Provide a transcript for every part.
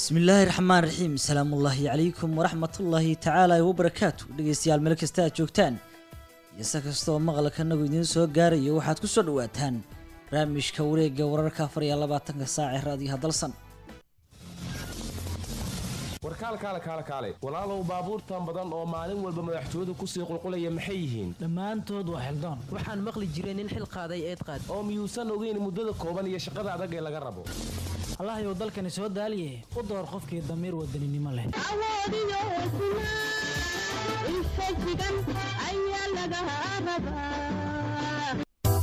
bismillaahi raxmaan raxiim salaamullaahi calaykum waraxmatullaahi tacaala wabarakaatu dhegeystayaal meel kasta aad joogtaan iyo se kastooo maqalka nagu idiin soo gaarayo waxaad ku soo dhawaataan barnaamijka wareega wararka afar iyo labaatanka saac ee raadiyaha dalsan warkaal kaale kaale kaale walaalow baabuurtan badan oo maalin walba madaxtooyadu kusii qulqulaya maxay yihiin dhammaantood waa xildaan waxaan maqli jiray nin xil qaaday eed qaad oo miyuusan ogeyn muddada kooban iyo shaqada adag ee laga rabo allahayow dalkani soo daaliye u door qofkii damiir wadaninimo leh awoodiyo hesnaa infajigan ayaa laga rabaa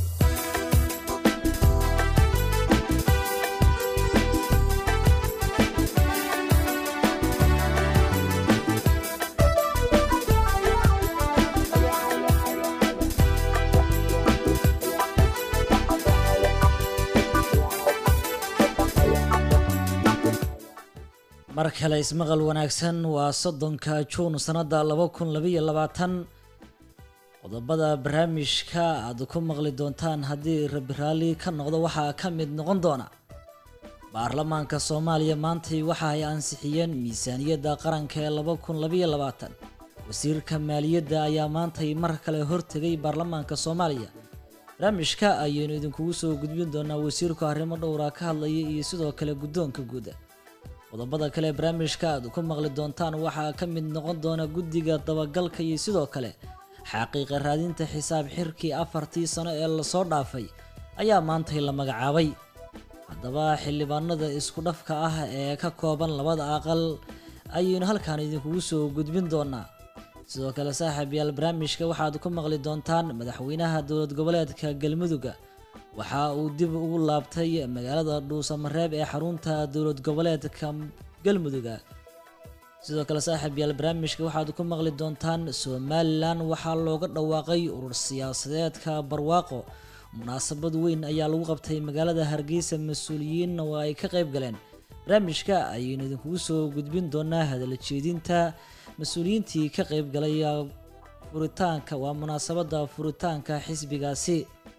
mar kale ismaqal wanaagsan waa soddonka juun sannada laba kun labaiyo labaatan qodobada barnaamijka aad ku maqli doontaan haddii rabi raalli ka noqdo waxaa ka mid noqon doona baarlamaanka soomaaliya maantay waxa ay ansixiyeen miisaaniyadda qaranka ee laba kun labaiyo labaatan wasiirka maaliyadda ayaa maantay mar kale hortegay baarlamaanka soomaaliya barnaamijka ayaynu idinkugu soo gudbin doonaa wasiirku arrimo dhowra ka hadlaya iyo sidoo kale guddoonka guuda qodobada kale barnaamijka aad ku maqli doontaan waxaa ka mid noqon doona guddiga dabagalka iyo sidoo kale xaqiiqa raadinta xisaab xirkii afartii sano ee lasoo dhaafay ayaa maantay la magacaabay haddaba xildhibaanada isku dhafka ah ee ka kooban labada aqal ayaynu halkaan idinkugu soo gudbin doonaa sidoo kale saaxiib yaal barnaamijka waxaad ku maqli doontaan madaxweynaha dowlad goboleedka galmudugga waxa uu dib ugu laabtay magaalada dhuusamareeb ee xarunta dowlad goboleedka galmudugga sidoo kale saaxiib yaal barnaamijka waxaad ku maqli doontaan somalilan waxaa looga dhawaaqay urur siyaasadeedka barwaaqo munaasabad weyn ayaa lagu qabtay magaalada hargeysa mas-uuliyiinna waa ay ka qayb galeen barnaamijka ayaynu idinkugu soo gudbin doonaa hadala jeedinta mas-uuliyiintii ka qayb galay furitaanka waa munaasabada furitaanka xisbigaasi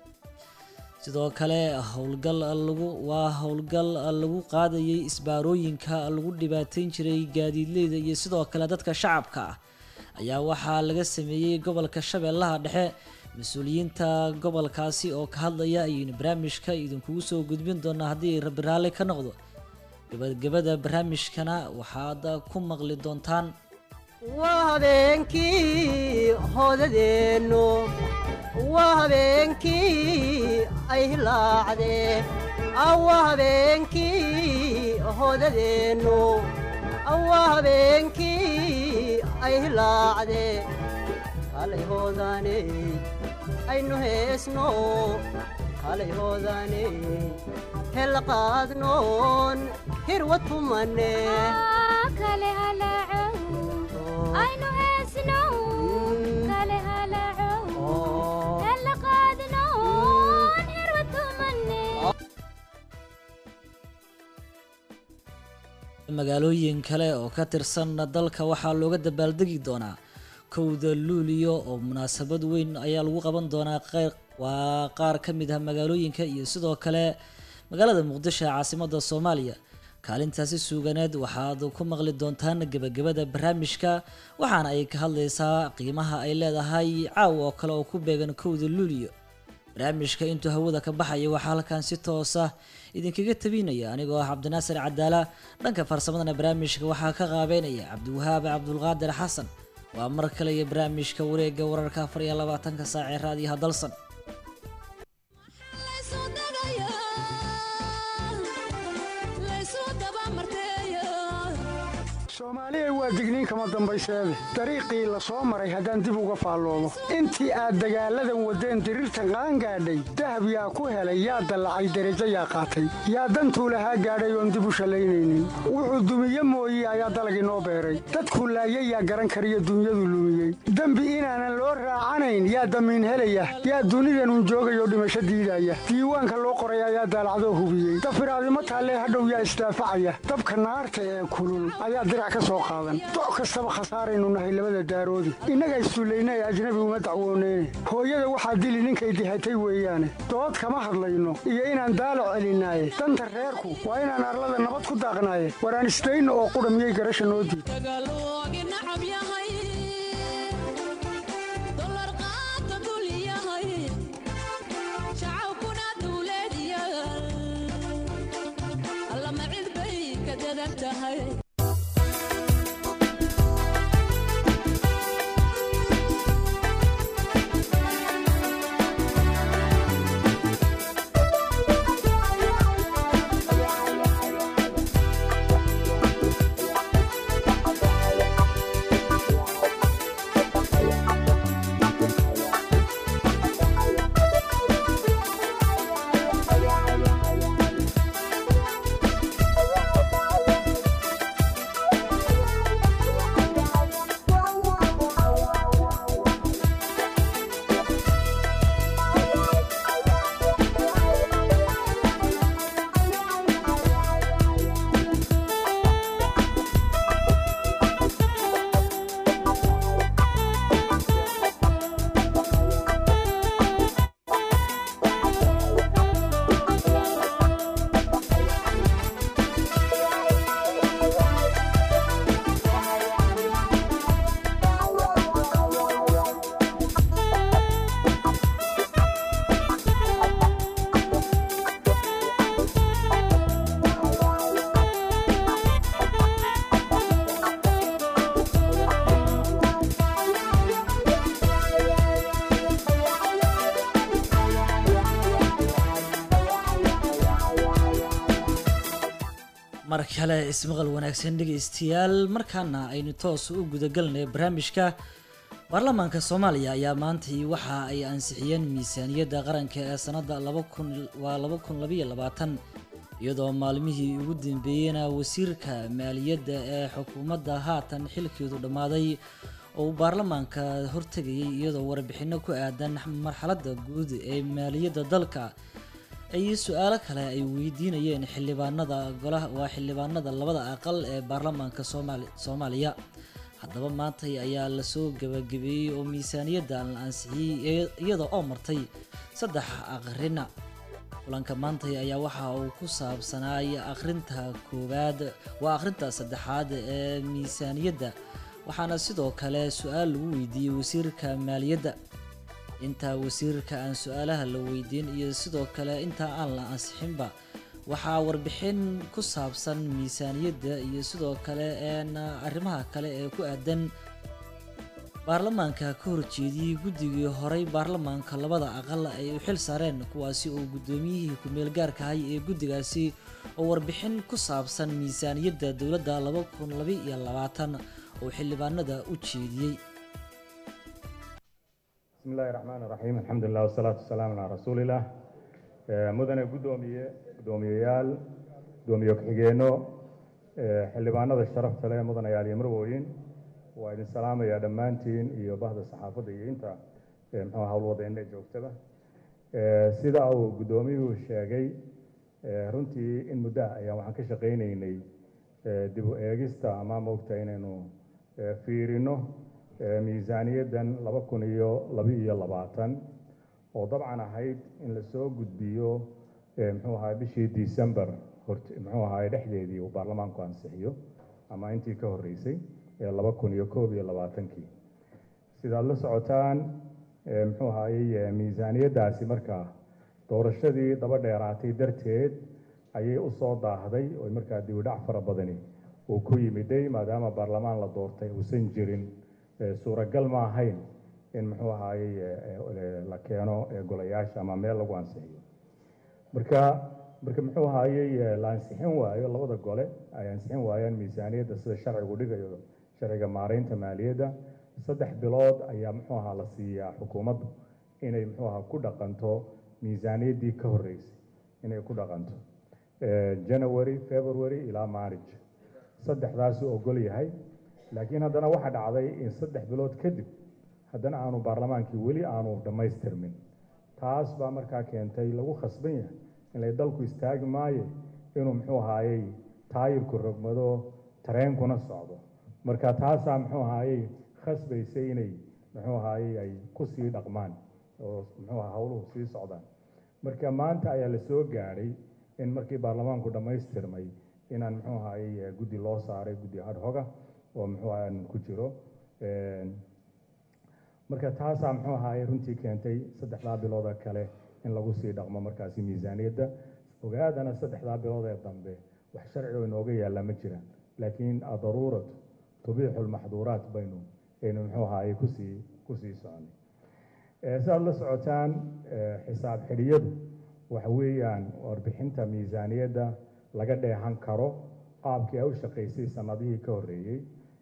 sidoo kale howlgal lagu waa howlgal lagu qaadayay isbaarooyinka lagu dhibaateyn jiray gaadiidleyda iyo sidoo kale dadka shacabka ah ayaa waxaa laga sameeyey gobolka shabeellaha dhexe mas-uuliyiinta gobolkaasi oo ka hadlaya ayaynu barnaamijka idinkugu soo gudbin doonaa haddii rabi raalli ka noqdo gabagabada barnaamijkana waxaad ku maqli doontaan waa habeenkii hoodadeennu waa habeenkii ay hilaacdee waa habeenkii hoodadeennu waa habeenkii ay hilaacdee kalay hoodaaney aynu heesno kalay hoodaaney hella qaadnoon hirwa tumane kale halaacow aynu heesnow kale halaacow hella qaadnoon hirwa tumane magaalooyin kale oo ka tirsan dalka waxaa looga dabaaldegi doonaa kowda luuliyo oo munaasabad weyn ayaa lagu qaban doonaa qeyr waa qaar ka mid ah magaalooyinka iyo sidoo kale magaalada muqdisho ee caasimada soomaaliya kaalintaasi suuganeed waxaad ku maqli doontaan gebagabada barnaamijka waxaana ay ka hadlaysaa qiimaha ay leedahay caawa oo kale oo ku beegan kowda luuliyo barnaamijka intuu hawada ka baxaya waxaa halkan si toosa idinkaga tabinaya anigoo ah cabdinaasir cadaala dhanka farsamadana barnaamijka waxaa ka qaabeynaya cabdiwahaab cabdulqaadir xasan waa mar kale iyo barnaamijka wareega wararka afar iyo labaatanka saac ee raadiyaha dalsan soomaaliya waa digniin kama dambayseede dariiqii la soo maray haddaan dib uga faalloodo intii aad dagaalladan waddeen diriirtan qaangaadhay dahab yaa ku helay yaa dallacay derajo yaa qaatay yaa dantuu lahaa gaadhay oon dib u shallaynaynin wuxuu dumiye mooye ayaa dalag inoo beeray dadkuu laayay yaa garan kariyo dunyadu lumiyey dembi inaanan loo raacanayn yaa damiin helaya yaa dunidanun joogayoo dhimasho diidaya diiwaanka loo qoray ayaa daalacdoo hubiyey dafiraadimo taallee hadhow yaa isdaafacaya dabka naarta ee kulul ayaa dirac ka soo qaadan dooxan doc kastaba khasaaraynu nahay labada daaroodi innaga issullayna ee ajnabi uma dacwooneyne hooyada waxaa dili ninkay dihatay weeyaane dood kama hadlayno iyo inaan daalo celinaaye danta reerku waa inaan arlada nabad ku daaqnaaye waraan isdayno oo qudha miyay garasha noo diid mar kale ismaqal wanaagsan dhegaystayaal markaana aynu toos u gudagalnay barnaamijka baarlamaanka soomaaliya ayaa maantay waxa ay ansixiyeen miisaaniyadda qaranka ee sanadda laba kun waa laba kun labaiyo labaatan iyadoo maalmihii ugu dambeeyeyna wasiirka maaliyadda ee xukuumadda haatan xilkeedu dhammaaday oo uu baarlamaanka hortegayay iyadoo warbixinno ku aadan marxaladda guud ee maaliyadda dalka ay su-aalo kale ay weydiinayeen xildhibaanada golaha waa xildhibaanada labada aqal ee baarlamaanka soomaali soomaaliya haddaba maantay ayaa lasoo gabagabeeyey oo miisaaniyadda la ansixiyey iyada oo martay saddex aqrina kulanka maantay ayaa waxa uu ku saabsanaay akhrinta koowaad waa akhrinta saddexaad ee miisaaniyadda waxaana sidoo kale su-aal lagu weydiiyey wasiirka maaliyadda intaa wasiirka aan su-aalaha la weydiin iyo sidoo kale intaa aan la ansixinba waxaa warbixin ku saabsan miisaaniyadda iyo sidoo kale een arrimaha kale ee ku aadan baarlamaanka ka horjeediyey guddigii horey baarlamaanka labada aqal ay u xil saareen kuwaasi oo guddoomiyihii ku-meel gaarka ahay ee guddigaasi oo warbixin ku saabsan miisaaniyadda dowladda laba kun labaiyo labaatan oo xildhibaanada u jeediyey بسم الله الرحمن الرحيم الحمد لله والصلاة والسلام على رسول الله آه، مدن قدومية قدوميال قدومية كحجينو آه، xildhibaanada sharafta leh mudan ayaal iyo marwooyin waa idin salaamaya dhammaantiin iyo bahda saxaafadda iyo inta eh, muxuu howlwadeenna joogtaba Eh, sida uu guddoomiyuhu sheegay eh, runtii in muddo ah ayaan waxaan ka shaqaynaynay eh, dib u eegista ama moogta inaynu eh, fiirino eh, miisaaniyaddan laba kun iyo laba-iyo labaatan oo dabcan ahayd in lasoo gudbiyo eh, muxuu ahaa bishii december hort muxuu ahaa dhexdeedii uu baarlamaanku ansixiyo ama intii ka horreysay ee laba kun iyo koob iyo labaatankii sidaad la socotaan eh, muxuu ahaayey eh, miisaaniyaddaasi markaa doorashadii daba dheeraatay darteed ayay u soo daahday oo markaa dibidhac fara badani uu ku yimiday maadaama baarlamaan la doortay uusan jirin eh, suuragal ma ahayn in muxuu ahaayey eh, eh, la keeno eh, golayaasha ama meel lagu ansixiyo marka marka muxuu ahaayey eh, la ansixin waayo labada gole ay ansixin waayaan miisaaniyadda sida sharcigu dhigayo sharciga maaraynta maaliyadda saddex bilood ayaa muxuu ahaa la siiyaa xukuumaddu inay muxuu ahaa ku dhaqanto miisaaniyaddii ka horreysay inay ku dhaqanto Eh, january february ilaa march saddexdaasuu ogol yahay laakiin haddana waxaa dhacday in saddex bilood kadib haddana aanu baarlamaankii weli aanu dhammaystirmin taas baa markaa keentay lagu khasban yahay inay dalku istaagi maayo inuu muxuu ahaayey taayirku rogmado tareenkuna socdo marka taasaa muxuu ahaayey khasbaysay inay muxuu ahaayey ay ku sii dhaqmaan oo muxuu aha howluhu sii socdaan marka maanta ayaa la soo gaadhay in markii baarlamaanku dhammaystirmay inaan muxuu ahaayey guddi loo saaray guddi adhoga oo muxuu ahaan ku jiro marka taasaa muxuu ahaayey runtii keentay saddexdaa bilooda kale in lagu sii dhaqmo markaasi miisaaniyadda ogaadana saddexdaa bilood ee dambe wax sharci oo inooga yaalla ma jiraan laakiin adaruuratu tubiixu lmaxduuraat baynu aynu muxuu ahaayey kusii kusii soconay si aad la socotaan xisaab xidhiyadu waxa weeyaan warbixinta miisaaniyadda laga dheehan karo qaabkii ay u shaqaysay sanadihii ka horreeyey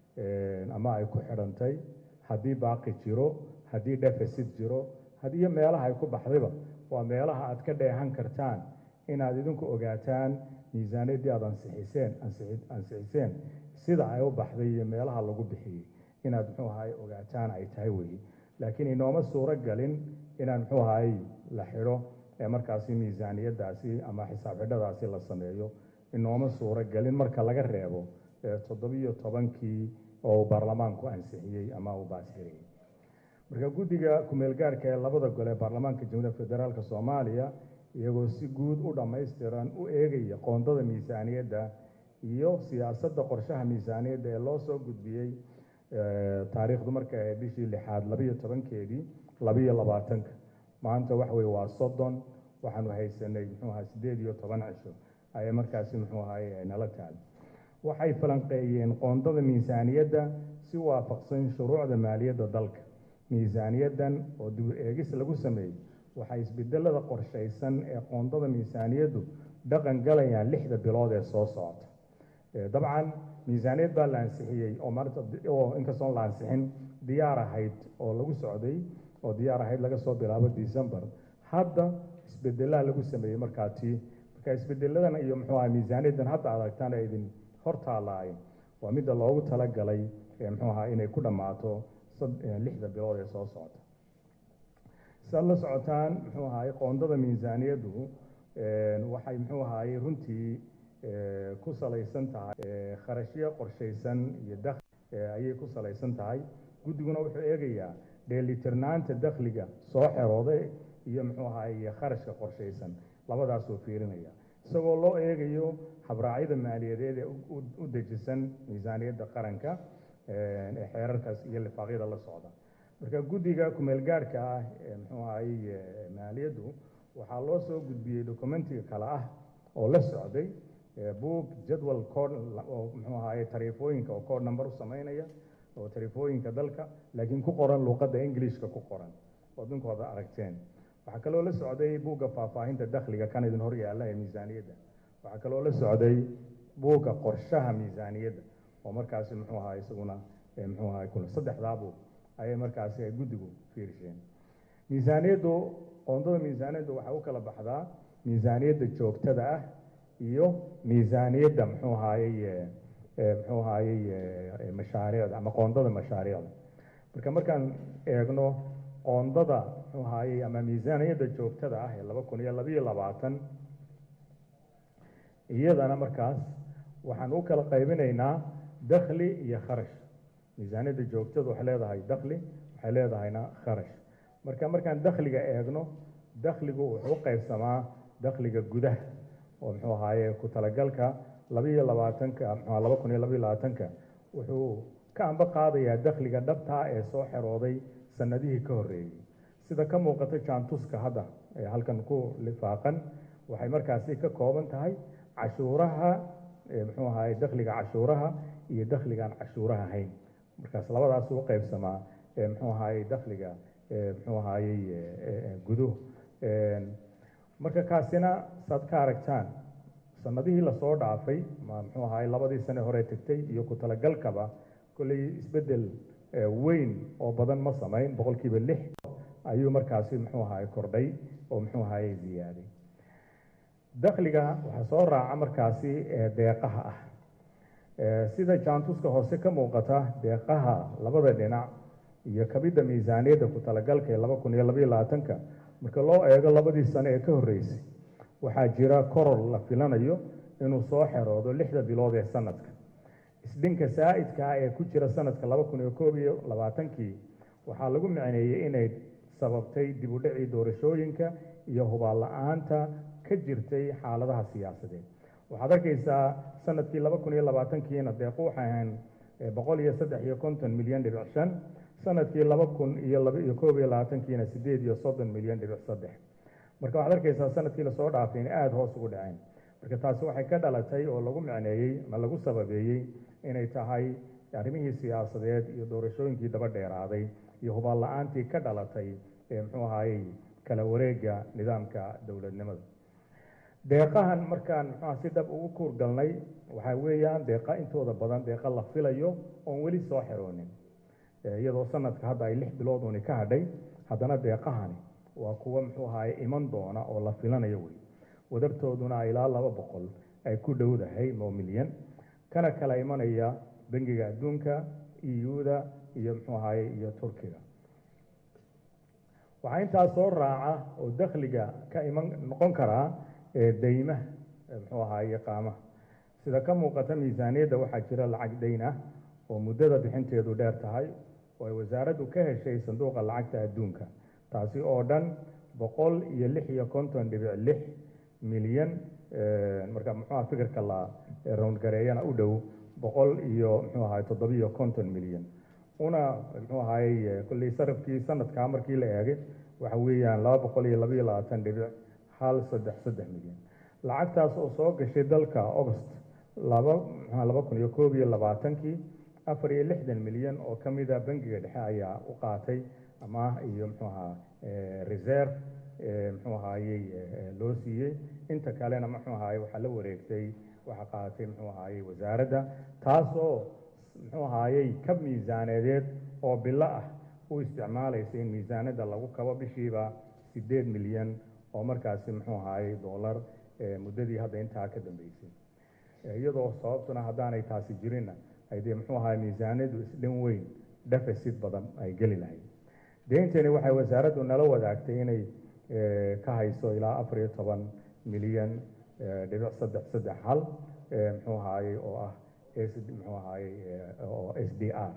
ama ay ku xidhantay haddii baaqi jiro haddii deficit jiro haddii meelaha ay ku baxdayba waa meelaha aad ka dheehan kartaan inaad idinku ogaataan miisaaniyaddii aad ansixiseen ansixiseen sida ay u baxday iyo meelaha lagu bixiyey inaad muxuu ahaay ogaataan ay tahay weeye laakiin inooma suuro galin inaan muxuu ahaay la xidho ee markaasi miisaaniyaddaasi ama xisaab xidhadaasi la sameeyo inooma suuro gelin marka laga reebo toddobiyo tobankii oo uu baarlamaanku ansixiyey ama uu baasiriyey marka guddiga kumeelgaarka ee labada gole ee baarlamaanka jamhuuriyadda federaalk soomaaliya iyagoo si guud u dhammaystiran u eegaya qoondada miisaaniyadda iyo siyaasadda qorshaha miisaaniyadda ee loo soo gudbiyey taariikhdu marka ee bishii lixaad labiyo tobankeedii labiyo labaatanka maanta waxa weye waa soddon waxaanu haysanay muxuu ahaa siddeed iyo toban cisho ayay markaasi muxuu ahaay nala taal waxay falanqeeyeen qoondada miisaaniyadda si waafaqsan shuruucda maaliyadda dalka miisaaniyaddan oo dib eegis lagu sameeyey waxay isbedelada qorshaysan ee qoondada miisaaniyaddu dhaqan galayaan lixda bilood ee soo socota dabcan miisaaniyad baa la ansixiyey oo maanta oo inkastoon la ansixin diyaar ahayd oo lagu socday oo diyaar ahayd laga soo bilaabo december hadda isbedelaa lagu sameeyey markaati marka isbedeladan iyo muxuu aha miisaaniyaddan hadda aragtaan ee idin hor taalaay waa midda loogu talagalay ee muxuu ahaa inay ku dhammaato lixda bilood ee soo socota si aad la socotaan muxuu ahaay qoondada miisaaniyaddu waxay muxuu ahaayey runtii ku salaysan tahay kharashyo qorshaysan iyo dakhli ayay ku salaysan tahay guddiguna wuxuu eegayaa dheelitirnaanta dakhliga soo xerooday iyo muxuu ahaay kharashka qorshaysan labadaasuu fiirinaya isagoo loo eegayo habraacyada maaliyadeed ee u dejisan miisaaniyadda qaranka ee xeerarkaas iyo lifaaqyada la socda marka guddiga kumeelgaarhka ah ee muxuu ahaayey maaliyaddu waxaa loo soo gudbiyey dokumentiga kale ah oo la socday buug jadwal code oo muxuu ahaayey tariifooyinka oo code number u sameynaya oo tariifooyinka dalka laakiin ku qoran luuqadda englishka ku qoran oo dinkooda aragteen waxaa kaloo la socday buugga faahfaahinta dakhliga kan idin hor yaalla ee miisaaniyadda waxaa kaloo la socday buugga qorshaha miisaaniyadda oo markaasi muxuu ahaa isaguna muxuu ahaa kuna saddexdaa buug ayay markaasi ay guddigu fiirisheen miisaaniyaddu qoondada miisaaniyaddu waxay u kala baxdaa miisaaniyadda joogtada ah iyo miisaaniyadda muxuu ahaayey muxuu ahaayey mashaariicda ama qoondada mashaariicda marka markaan eegno qoondada muxuu ahaayey ama miisaaniyadda joogtada ah ee laba kun iyo labiyo labaatan iyadana markaas waxaan u kala qaybinaynaa dakhli iyo kharash miisaaniyadda joogtada waxay leedahay dakhli waxay leedahayna kharash marka markaan dakhliga eegno dakhligu wuxuu u qaybsamaa dakhliga gudaha oo muxuu ahaaye ku talagalka labiyo labaatanka muxuu laba kun iyo labiyo labaatanka wuxuu ka amba qaadayaa dakhliga dhabtaa ee soo xerooday sanadihii ka horreeyey sida ka muuqata jaantuska hadda ee halkan ku lifaaqan waxay markaasi ka kooban tahay cashuuraha muxuu ahaye dakhliga cashuuraha iyo dakhligaan cashuuraha ahayn markaas labadaas u qaybsamaa muxuu ahaye dakhliga muxuu ahayey guduhu marka kaasina saad ka aragtaan sanadihii lasoo dhaafay muxuu ahaye labadii sane hore tegtay iyo ku talagalkaba kolley isbeddel weyn oo badan ma samayn boqolkiiba lix ayuu markaasi muxuu ahaye kordhay oo muxuu ahaye ziyaaday dakhliga waxaa soo raaca markaasi deeqaha ah sida jaantuska hoose ka muuqata deeqaha labada dhinac iyo kabidda miisaaniyadda ku talagalka ee laba kun iyo labayo labaatanka marka loo eego labadii sane ee ka horreysay waxaa jira koror la filanayo inuu soo xeroodo lixda bilood ee sanadka isdhinka saa'idka ah ee ku jira sanadka laba kun iyo koob iyo labaatankii waxaa lagu micneeyey inay sababtay dib u dhacii doorashooyinka iyo hubaal la-aanta ka jirtay xaaladaha siyaasadeed waxaad arkaysaa sanadkii laba kun iyo labaatankiina deequ waxay ahayn boqol iyo saddex iyo konton milyan dhibic shan sanadkii laba kun iyo laba iyo koob iyo labaatankiina sideed iyo soddon milyan dhibic saddex marka waxaad arkaysaa sanadkii lasoo dhaafay in aada hoos ugu dhaceen marka taasi waxay ka dhalatay oo lagu micneeyey ma lagu sababeeyey inay tahay arrimihii siyaasadeed iyo doorashooyinkii daba dheeraaday iyo hubaal la-aantii ka dhalatay ee muxuu ahaayey kala wareega nidaamka dowladnimada deeqahan markaan muxuuha si dhab ugu kuur galnay waxaa weeyaan deeqa intooda badan deeqa la filayo oon weli soo xiroonin iyadoo sanadka hadda ay lix bilood uuni ka hadhay haddana deeqahani waa kuwa muxuu ahaye iman doona oo la filanayo wey wadartooduna ilaa laba boqol ay ku dhowdahay moo milyan kana kala imanaya bangiga adduunka eu-da iyo muxuu ahaye iyo turkiga waxaa intaas soo raaca oo dakhliga ka iman noqon karaa deymaha muxuu ahaye qaamaha sida ka muuqata miisaaniyadda waxaa jira lacag dayn ah oo muddada bixinteedu dheer tahay oo ay wasaaraddu ka heshay sanduuqa lacagta adduunka taasi oo dhan boqol iyo lix iyo konton dhibic lix milyan marka muxuuha fikirka la rowngareeyana u dhow boqol iyo muxuu ahaye toddobiyo konton milyan una muxuu ahaye kulley sarafkii sanadkaa markii la eegay waxa weeyaan laba boqol iyo labaiyo labaatan dhibic hal saddex saddex milyan lacagtaas oo soo gashay dalka august laba mxua laba kun iyo koob iyo labaatankii afar iyo lixdan milyan oo ka mida bangiga dhexe ayaa u qaatay amaah iyo muxuu ahaa reserve muxuu ahaayey loo siiyey inta kalena muxuu ahaye waxaa la wareegtay waxaa qaatay muxuu ahaayey wasaaradda taasoo muxuu ahaayey kab miisaaneedeed oo bilo ah u isticmaalaysa in miisaanada lagu kabo bishiiba sideed milyan oo markaasi muxuu ahaayey dollar muddadii hadda intaa ka dambeysay iyadoo sababtuna haddaanay taasi jirinna ay dee muxuu ahaay miisaanadu isdhan weyn deficit badan ay geli lahayd deyntani waxay wasaaraddu nala wadaagtay inay ka hayso ilaa afar iyo toban milyan dhibic saddex saddex hal muxuu ahaayey oo ah muxuu ahaayey oo s d r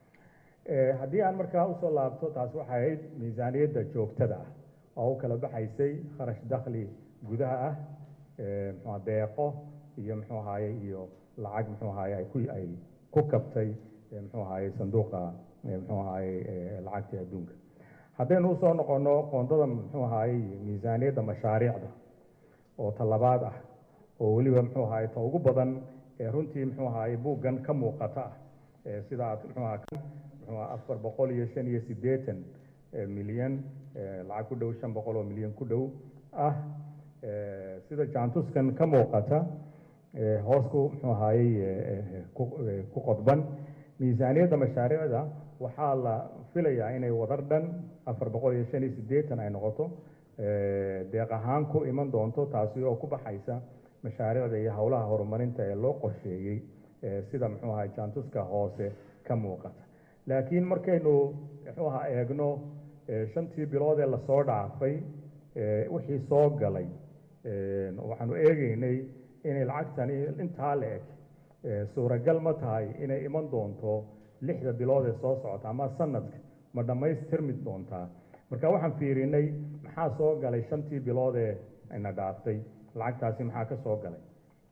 haddii aan markaa usoo laabto taas waxay ahayd miisaaniyadda joogtada ah oo u kala baxaysay kharash dakhli gudaha ah muxua deeqo iyo muxuu ahaayey iyo lacag muxuu ahaye ay ku ay ku kabtay muxuu ahaye sanduuqa muxuu ahaye lacagta adduunka haddaynu usoo noqono qoondada muxuu ahaayey miisaaniyadda mashaariicda oo talabaad ah oo weliba muxuu ahaye ta ugu badan ee runtii muxuu ahaye buuggan ka muuqata ah sida aad muxuu aha muxuu afar boqol iyo shan iyo siddeetan milyan lacag ku dhow shan boqol oo milyan ku dhow ah sida jaantuskan ka muuqata hoos ku muxuu ahaayey ku qodban miisaaniyadda mashaariicda waxaa la filayaa inay wadar dhan afar boqol iyo shan iyo siddeetan ay noqoto deeq ahaan ku iman doonto taasi oo ku baxaysa mashaariicda iyo howlaha horumarinta ee loo qorsheeyey sida muxuu ahay jaantuska hoose ka muuqata laakiin markaynu muxuu ahaa eegno shantii bilood ee lasoo dhaafay wixii soo galay waxaanu eegeynay inay lacagtani intaa la eg suuragal ma tahay inay iman doonto lixda bilood ee soo socota ama sanadka ma dhammaystirmi doontaa marka waxaan fiirinay maxaa soo galay shantii bilood ee ina dhaaftay lacagtaasi maxaa ka soo galay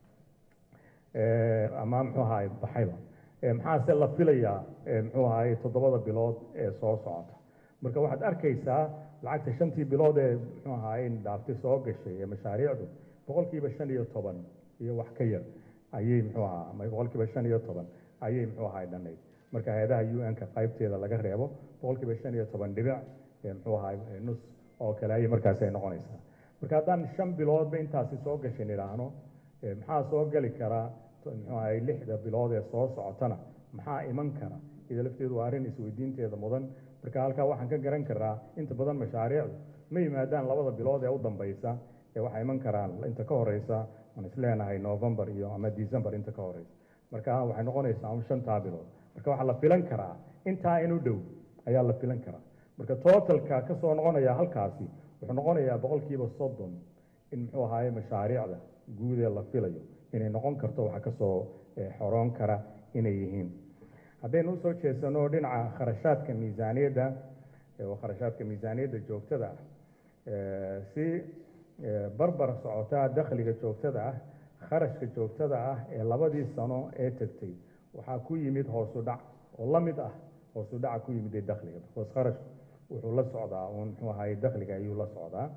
ama muxuu ahaay baxayba maxaase la filayaa muxuu ahaay toddobada bilood ee soo socota marka waxaad arkaysaa lacagta shantii bilood ee muxuu ahaay dhaaftay soo gashay ee mashaariicdu boqolkiiba shan iyo toban iyo wax ka yar ayay muxuu ahaa ama boqolkiiba shan iyo toban ayay muxuu ahaay dhanayd marka hay-adaha u n-ka qaybteeda laga reebo boqolkiiba shan iyo toban dhibic muxuu ahaay nus oo kale ayay markaasi ay noqonaysaa marka haddaan shan biloodba intaasi soo gashay idhaahno maxaa soo geli karaa muxuu ahay lixda bilood ee soo socotana maxaa iman kara ida lafteedu waa arrin isweydiinteeda mudan marka halkaa waxaan ka garan karaa inta badan mashaariicdu ma yimaadaan labada bilood ee u dambaysa ee waxay iman karaan inta ka horeysa aan isleenahay november iyo ama december inta ka horeysa marka waxay noqonaysaa un shantaa bilood marka waxaa la filan karaa intaa inu dhow ayaa la filan karaa marka totalka kasoo noqonaya halkaasi wuxuu noqonayaa boqolkiiba soddon in muxuu ahaaye mashaariicda guud ee la filayo inay noqon karto waxa kasoo xoroon kara inay yihiin haddaynu usoo jeesano dhinaca kharashaadka miisaaniyadda oo kharashaadka miisaaniyadda joogtada ah si barbar socotaa dakhliga joogtada ah kharashka joogtada ah ee labadii sano ee tegtay waxaa ku yimid hoosu dhac oo la mid ah hoosu dhaca ku yimid ee dakhliga because kharashku wuxuu la socdaa uun muxuu ahaye dakhliga ayuu la socdaa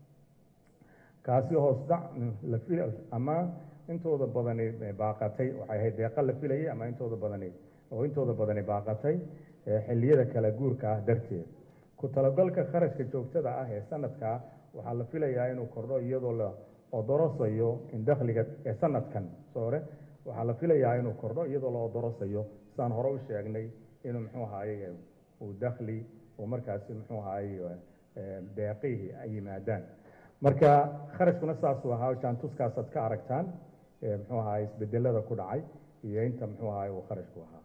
kaasi hoos dhac la fil ama intooda badani baaqatay waxay ahayd deeqa la filayay ama intooda badani oo intooda badani baaqatay xilliyada kala guurka ah darteed ku talagalka kharashka joogtada ah ee sanadkaa waxaa la filayaa inuu kordho iyadoo la odorosayo in dakhliga ee sanadkan sore waxaa la filayaa inuu kordho iyadoo la odorosayo saan hore u sheegnay inuu muxuu ahaaye uu dakhli uu markaasi muxuu ahaaye deeqihii ay yimaadaan marka kharashkuna saasuu ahaa jaantuskaasaad ka aragtaan muxuu ahaye isbedelada ku dhacay iyo inta muxuu ahaye uu kharashku ahaa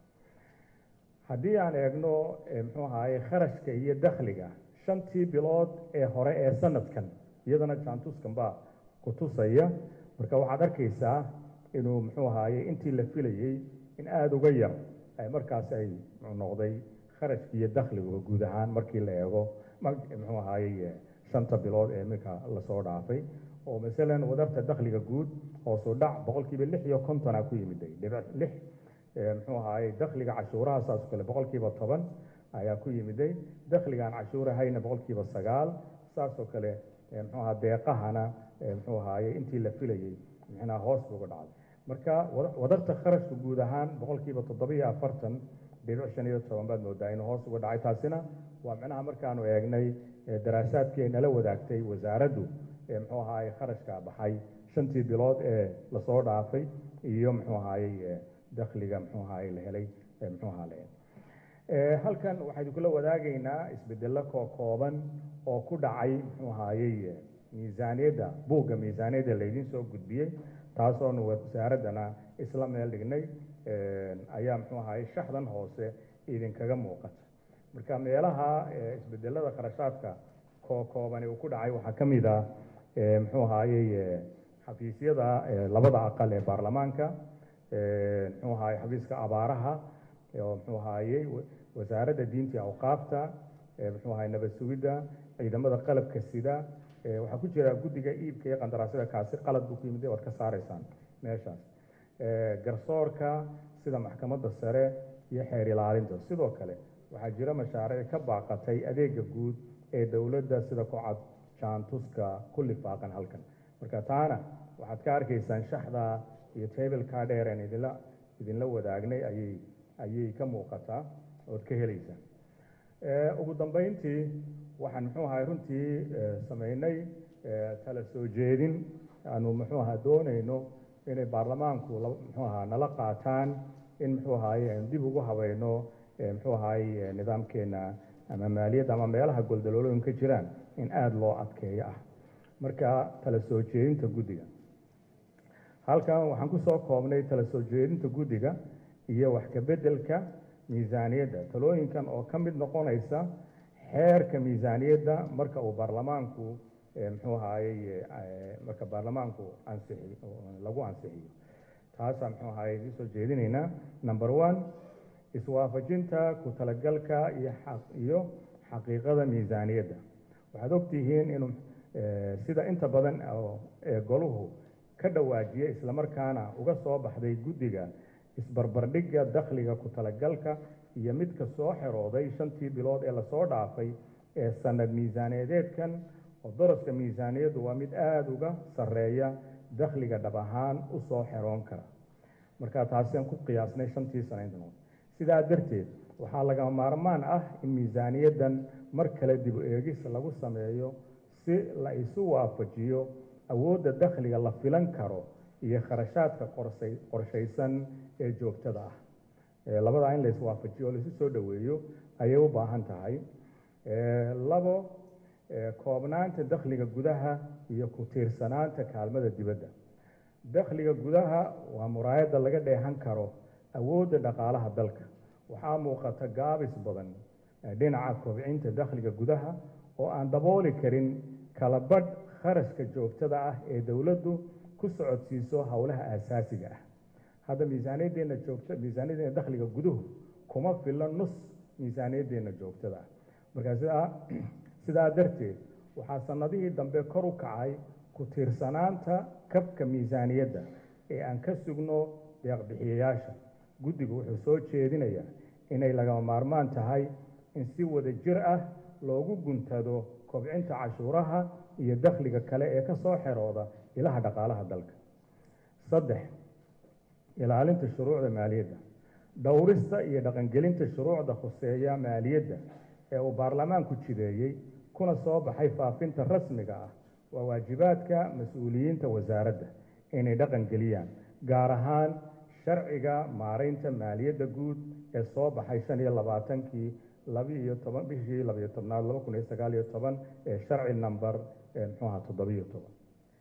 haddii aan eegno muxuu ahaye kharashka iyo dakhliga shantii bilood ee hore ee sanadkan iyadana jaantuskan baa ku tusaya marka waxaad arkaysaa inuu muxuu ahaye intii la filayey in aada uga yar ay markaas ay noqday kharashki iyo dakhligu guud ahaan markii la eego muxuu ahaye shanta bilood ee iminka lasoo dhaafay oo masalan wadarta dakhliga guud hoosu dhac boqolkiiba lix iyo kontona ku yimiday dhibic lix muxuu ahaye dakhliga cashuuraha saas kale boqolkiiba toban ayaa ku yimiday dakhligaan cashuurahayna boqolkiiba sagaal saasoo kale muxuu aha deeqahana muxuu ahaye intii la filayey micnaha hoos buuga dhacday marka wadarta kharashka guud ahaan boqolkiiba toddobiyo afartan dhibic shan iyo toban baad moodaa inuu hoos uga dhacay taasina waa micnaha markaanu eegnay daraasaadkii ay nala wadaagtay wasaaraddu muxuu ahaye kharashka baxay shantii bilood ee lasoo dhaafay iyo muxuu ahaye dakhliga muxuu ahaye la helay muxuu ahaa la helay halkan waxaynu kula wadaagaynaa isbedelo koo kooban oo ku dhacay muxuu ahaye miisaaniyadda buugga miisaaniyadda laydin soo gudbiyey taasoonu wasaaraddana isla meel dhignay ayaa muxuu ahaye shaxdan hoose idinkaga muuqata marka meelaha isbedelada kharashaadka koo koobani uu ku dhacay waxaa ka mid ah muxuu ahaye xafiisyada labada aqal ee baarlamaanka muxuu ahaye xafiiska abaaraha oo muxuu ahaye wasaaradda diinta iyo awqaafta muxuu ahaye nabad sugidda ciidamada qalabka sida waxaa ku jira guddiga iibka iyo qandaraasyada kaasi qalad buu ku yimid waad ka saaraysaan meeshaas garsoorka sida maxkamadda sare iyo xeer ilaalinta sidoo kale waxaa jira mashaariic ka baaqatay adeega guud ee dowladda sida kucad jaantuska ku lifaaqan halkan marka taana waxaad ka arkaysaan shaxda iyo tableka dheer aan idinla idinla wadaagnay ayay ayay ka muuqataa ood ka helaysaan ugu dambeyntii waxaan muxuu ahay runtii sameynay tala soo jeedin aanu muxuu ahaa doonayno inay baarlamaanku muxuu ahaa nala qaataan in muxuu ahaye aynu dib ugu habayno muxuu ahaye nidaamkeena ama maaliyadda ama meelaha goldaloolooyin ka jiraan in aada loo adkeeyo ah marka tala soo jeedinta guddiga halkan waxaan kusoo koobnay tala soo jeedinta guddiga iyo wax kabeddelka miisaaniyadda talooyinkan oo ka mid noqonaysa xeerka miisaaniyadda marka uu baarlamaanku muxuu ahaye marka baarlamaanku ansixi lagu ansixiyo taasaa muxuu ahaye idin soo jeedinaynaa number one iswaafajinta ku talagalka iyo iyo xaqiiqada miisaaniyadda waxaad ogtihiin inuu sida inta badan ee goluhu ka dhawaajiya islamarkaana uga soo baxday guddiga isbarbardhigga dakhliga ku talagalka iyo midka soo xerooday shantii bilood ee lasoo dhaafay ee sanad miisaaniyadeedkan oo daraska miisaaniyaddu waa mid aada uga sarreeya dakhliga dhab ahaan u soo xeroon kara marka taasiaan ku qiyaasnay shantii sanayntan sidaa darteed waxaa lagama maarmaan ah in miisaaniyaddan mar kale dib u eegis lagu sameeyo si la isu waafajiyo awoodda dakhliga la filan karo iyo kharashaadka qorsay qorshaysan ee joogtada ah labadaa in la iswaafajiyo oo laisu soo dhoweeyo ayay u baahan tahay labo koobnaanta dakhliga gudaha iyo ku tiirsanaanta kaalmada dibadda dakhliga gudaha waa muraayadda laga dheehan karo awoodda dhaqaalaha dalka waxaa muuqata gaabis badan dhinaca kobcinta dakhliga gudaha oo aan dabooli karin kala badh kharashka joogtada ah ee dowladdu ku socodsiiso howlaha aasaasiga ah hadda miisaaniyaddeenna joogta miisaaniyaddeena dakhliga guduhu kuma filla nus miisaaniyaddeenna joogtada ah marka sidaa sidaa darteed waxaa sanadihii dambe kor u kacay ku tiirsanaanta kabka miisaaniyadda ee aan ka sugno deeqbixiyayaasha guddigu wuxuu soo jeedinayaa inay lagama maarmaan tahay in si wada jir ah loogu guntado kobcinta cashuuraha iyo dakhliga kale ee ka soo xerooda ilaha dhaqaalaha dalka saddex ilaalinta shuruucda maaliyadda dhowrista iyo dhaqangelinta shuruucda khuseeya maaliyadda ee uu baarlamaanku jideeyey kuna soo baxay faafinta rasmiga ah waa waajibaadka mas-uuliyiinta wasaaradda inay dhaqan geliyaan gaar ahaan sharciga maaraynta maaliyadda guud ee soo baxay shan iyo labaatankii labiiyo toban bishii labiyo tobnaad laba kun iyo sagaal iyo toban ee sharci number muxuu ahaa toddobiyo toban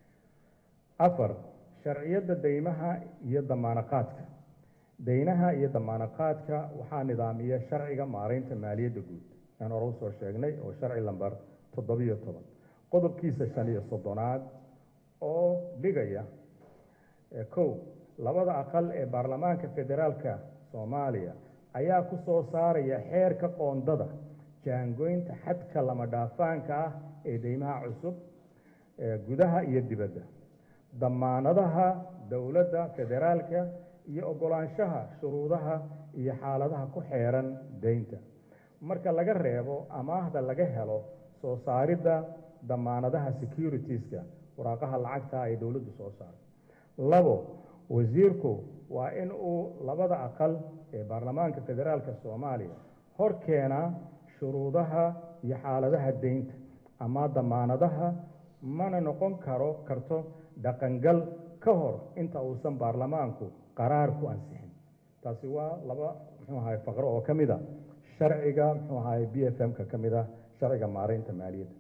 afar sharciyadda deymaha iyo damaanaqaadka deynaha iyo damaanaqaadka waxaa nidaamiya sharciga maaraynta maaliyadda guud aan hore usoo sheegnay oo sharci lamber toddobiyo toban qodobkiisa shan iyo soddonaad oo dhigaya kow labada aqal ee baarlamaanka federaalka soomaaliya ayaa ku soo saaraya xeerka qoondada jaangoynta xadka lama dhaafaanka ah ee deymaha cusub gudaha iyo dibadda damaanadaha dowladda federaalka iyo oggolaanshaha shuruudaha iyo xaaladaha ku xeeran deynta marka laga reebo amaahda laga helo soo saaridda damaanadaha securitiska waraaqaha lacagta ay dowladdu soo saarto labo wasiirku waa in uu labada aqal ee baarlamaanka federaalka soomaaliya hor keenaa shuruudaha iyo xaaladaha deynta ama damaanadaha mana noqon karo karto dhaqangal ka hor inta uusan baarlamaanku qaraar ku ansixin taasi waa laba muxuu ahay faqro oo ka mid a sharciga muxuu ahay b f m-ka ka mid ah sharciga maaraynta maaliyadda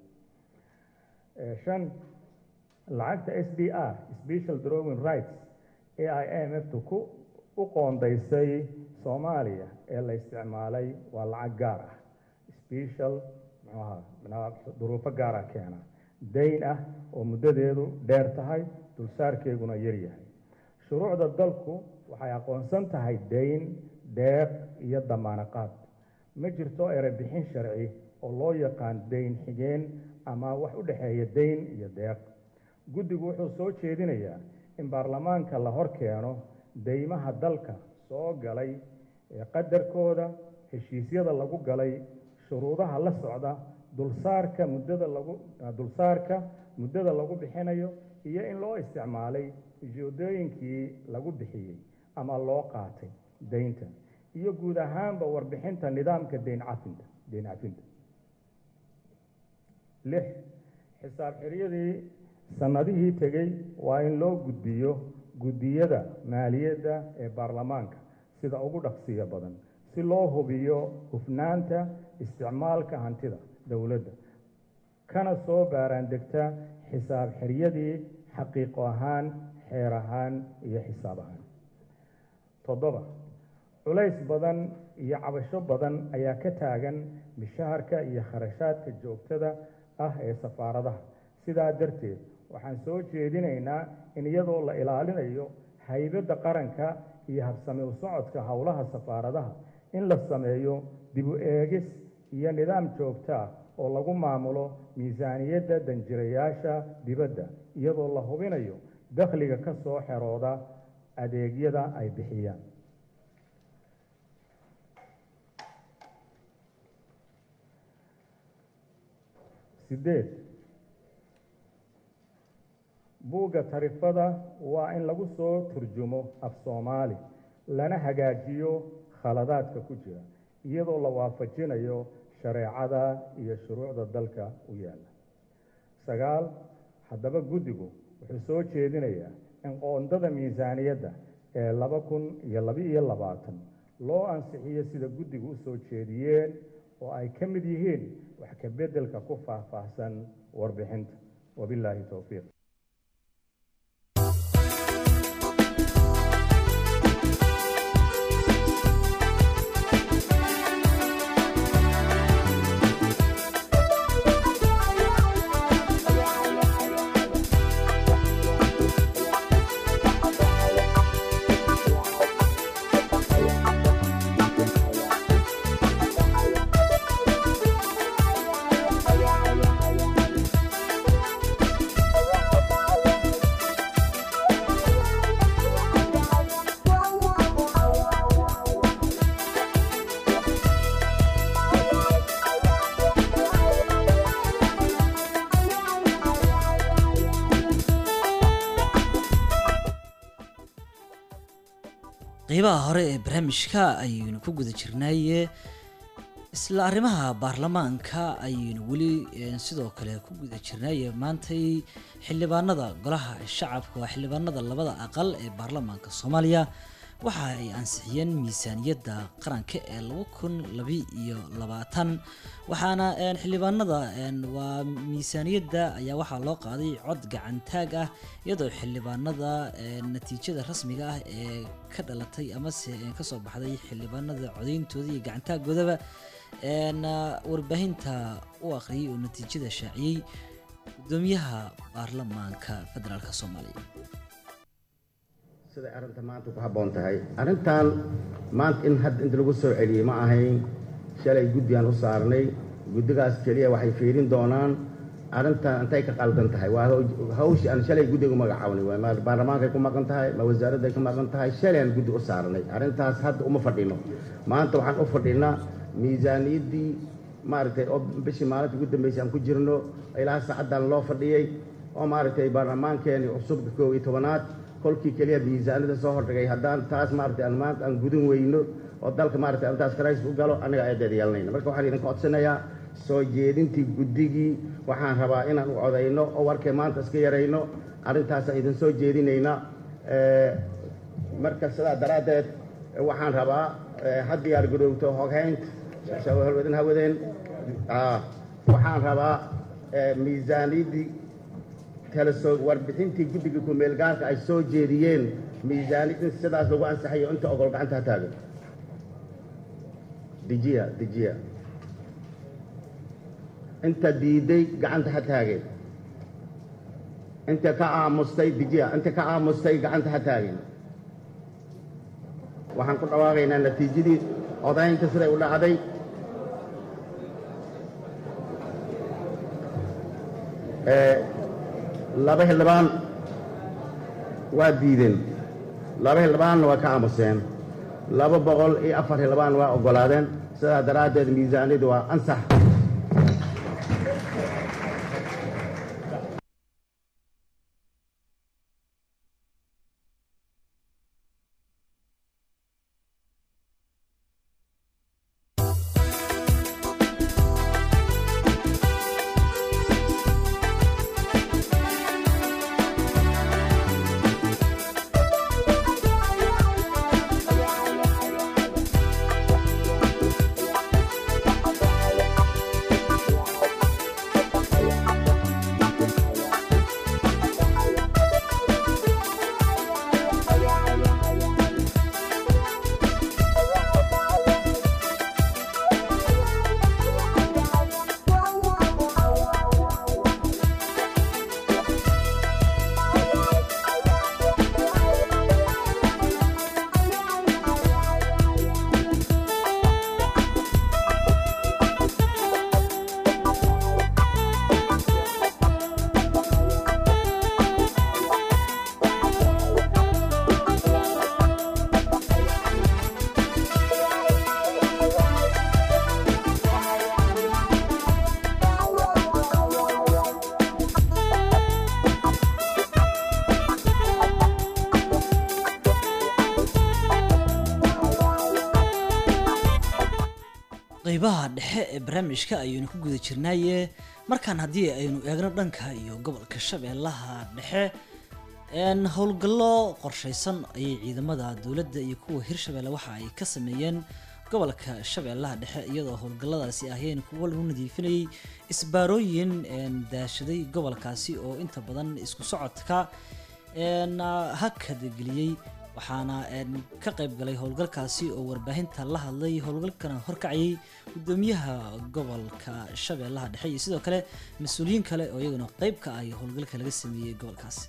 shan lacagta s d r special drawing rights ee ay m f tu ku u qoondaysay soomaaliya ee la isticmaalay waa lacag gaar ah special muxuu ahaa duruufo gaara keena dayn ah oo muddadeedu dheer tahay dulsaarkeeguna yar yahay shuruucda dalku waxay aqoonsan tahay dayn deeq iyo damaanaqaad ma jirto erebixin sharci oo loo yaqaan dayn xigeen ama wax u dhexeeya dayn iyo deeq guddigu wuxuu soo jeedinayaa in baarlamaanka la hor keeno deymaha dalka soo galay ee qadarkooda heshiisyada lagu galay shuruudaha la socda dulsaarka muddada lagu dulsaarka muddada lagu bixinayo iyo in loo isticmaalay ujeedooyinkii lagu bixiyey ama loo qaatay deynta iyo guud ahaanba warbixinta nidaamka deyn cafinta deyn cafinta lix xisaab xiryadii sannadihii tegey waa in loo gudbiyo guddiyada maaliyadda ee baarlamaanka sida ugu dhaqsiya badan si loo hubiyo hufnaanta isticmaalka hantida dowladda kana soo baaraandegta xisaab xiryadii xaqiiqo ahaan xeer ahaan iyo xisaab ahaan toddoba culays badan iyo cabasho badan ayaa ka taagan mishaharka iyo kharashaadka joogtada ah ee safaaradaha sidaa darteed waxaan soo jeedinaynaa in iyadoo la ilaalinayo haybadda qaranka iyo habsami u socodka howlaha safaaradaha in la sameeyo dib u eegis iyo nidaam joogto ah oo lagu maamulo miisaaniyadda danjirayaasha dibadda iyadoo la hubinayo dakhliga ka soo xerooda adeegyada ay bixiyaan sideed buugga tarifada waa in lagu soo turjumo af soomaali lana hagaajiyo khaladaadka ku jira iyadoo la waafajinayo shareecada iyo shuruucda dalka u yaalla sagaal haddaba guddigu wuxuu soo jeedinayaa in qoondada miisaaniyadda ee laba kun iyo laba-iyo labaatan loo ansixiyo sida guddigu u soo jeediyeen oo ay ka mid yihiin wax ka beddelka ku faahfaahsan warbixinta wabilaahi towfiiq qeybaha hore ee barnaamijka ayaynu ku guda jirnaaye isla arrimaha baarlamaanka ayaynu weli eh, sidoo kale ku guda jirnaaye maantay xildhibaanada golaha shacabka waa xildhibaanada labada aqal ee baarlamaanka soomaaliya waxa ay ansixiyeen miisaaniyadda qaranka ee laba kun labi iyo labaatan waxaana een, xildhibaanada een, waa miisaaniyadda ayaa waxaa loo qaaday cod gacantaag ah iyadoo xildhibaanada een, natiijada rasmiga ah ee ka dhalatay amase een, kasoo baxday xildhibaanada codeyntooda iyo gacantaagoodaba een, ah, warbaahinta u akhriyay oo natiijada shaaciyey gudoomiyaha baarlamaanka federaalk soomaaliya siday arrinta maanta ku habboon tahay arrintan maanta in hadda inta lagu soo celiyey ma ahayn shalay guddigaan u saarnay guddigaas keliya waxay fiirin doonaan arrintan intay ka qaldan tahay waa haw- hawshii aan shalay guddiga u magacaabnay waay ma baarlamaankay ku maqan tahay ma wasaaradday ku maqan tahay shalay aan guddi u saarnay arrintaas hadda uma fadhino maanta waxaan u fadhinaa miisaaniyaddii maaragtay oo bishii maalinta ugu dambeysay aan ku jirno ilaa saacaddan loo fadhiyey oo maaragtay baarlamaankeeni cusubka koob iyo tobanaad kolkii keliya miisaanada soo hordhigay haddaan taas maaragtay aan maanta aan gudun weyno oo dalka maaragtay arrintaas karays u galo annaga eedeed yeelanayna marka waxaan idinka codsanayaa soo jeedintii guddigii waxaan rabaa inaan u codayno oo warkay maanta iska yarayno arrintaasaan idin soo jeedinayna Eh, marka sidaa daraaddeed eh, waxaan rabaa eh, ha diyaar garowto hoghaynta shabahalwadin hawadeen Ah, waxaan rabaa eh, miisaaniyaddii kala soo warbixintii guddiga ku-meelgaarka ay soo jeediyeen miisaaniyad in sidaas lagu ansaxayo inta ogol gacanta ha taagan dejiya dejiya inta diiday gacanta ha taageen inta ka aamustay dejiya inta ka aamustay gacanta ha taageen waxaan ku dhawaaqaynaa natiijadii odaynta siday u dhacday Eh, laba xildhibaan waa diideen laba xildhibaanna waa ka aamuseen laba boqol iyo afar xildhibaan waa oggolaadeen sidaa daraaddeed miisaaniyaddu waa ansax qeybaha dhexe ee barnaamijka ayaynu ku guda jirnaaye markaan haddii aynu eegno dhanka iyo gobolka shabeellaha dhexe een howlgallo qorshaysan ayay ciidamada dowladda iyo kuwa hirshabeelle waxa ay ka sameeyeen gobolka shabeellaha dhexe iyadoo howlgalladaasi ahayeen kuwo lagu nadiifinayay isbaarooyin een daashaday gobolkaasi oo inta badan isku socodka een hakadageliyey waxaana een ka qayb galay howlgalkaasi oo warbaahinta la hadlay howlgalkana horkacayay gudoomiyaha gobolka shabeellaha dhexe iyo sidoo kale mas-uuliyiin kale oo iyaguna qayb ka ah howlgalka laga sameeyey gobolkaasi